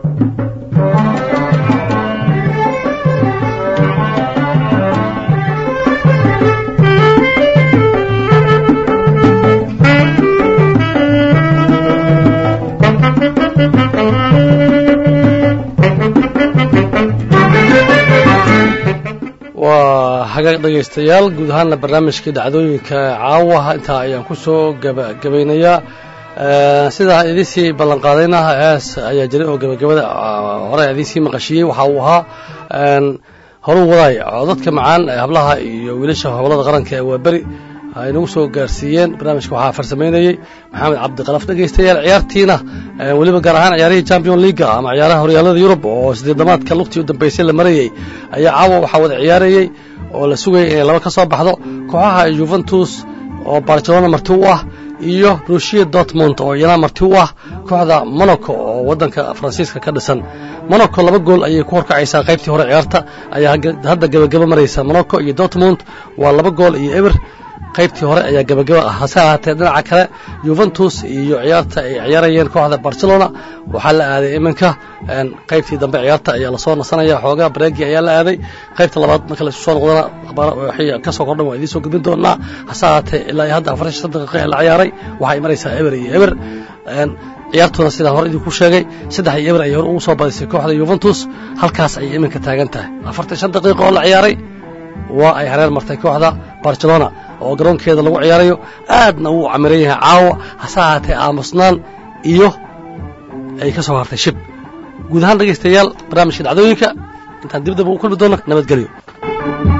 waa hagaag dhegaystayaal guud ahaanna barnaamijkii dhacdooyinka caawaha intaa ayaan ku soo gabagabeynayaa sidaa idinsii ballanqaadayna hees ayaa jiray oo gabagabada hore idinsii maqashiyey waxa uu ahaa horuu wadaay codadka macaan ee hablaha iyo wiilasha hobolada qaranka ee waaberi ay nagu soo gaarsiiyeen barnaamijka waxaa farsamaynayey maxamed cabdiqalaf dhegaystayaal ciyaartiina weliba gaar ahaan ciyaarihii champion leaga ama ciyaaraha horyaalada yurub oo sideedamaadka lugtii u dambeysay la marayey ayaa caawa waxaa wada ciyaarayey oo la sugayay inay laba ka soo baxdo kooxaha juventus oo barcelona marti u ah iyo rushia dortmund oo iyana marti u ah kooxda monaco oo waddanka faransiiska ka dhisan monaco laba gool ayay ku horkacaysaa qaybtii hore ciyaarta ayaa hadda gebagaba maraysa monaco iyo dortmund waa laba gool iyo eber qaybtii hore ayaa gebagaba ah hase ahaatee dhinaca kale juventus iyo ciyaarta ay ciyaarayeen kooxda barcelona waxaa la aaday iminka qaybtii dambe ciyaarta ayaa lasoo nasanaya xoogaa bareegi ayaa la aaday qaybta labaad marka la isu soo noqdana waxay ka soo kordhan waa idiin soo gudbin doonaa hase ahaatee ilaa iyo hadda afartan shan daqiiqa ee la ciyaaray waxay maraysaa eber iyo eber ciyaartuna sidaan hore idinku sheegay saddex iyo eber ayay hore ugu soo badisay kooxda juventus halkaas ayay iminka taagan tahay afartan shan daqiiqa oo la ciyaaray waa ay hareer martay kooxda barcelona oo garoonkeeda lagu ciyaarayo aadna uu camiran yahay caawa hase ahaatee aamusnaan iyo ay ka soo hartay shib guud ahaan dhegaystayaal barnaamijka dhacdooyinka intaan dibdaba u kulmi doono nabadgelyo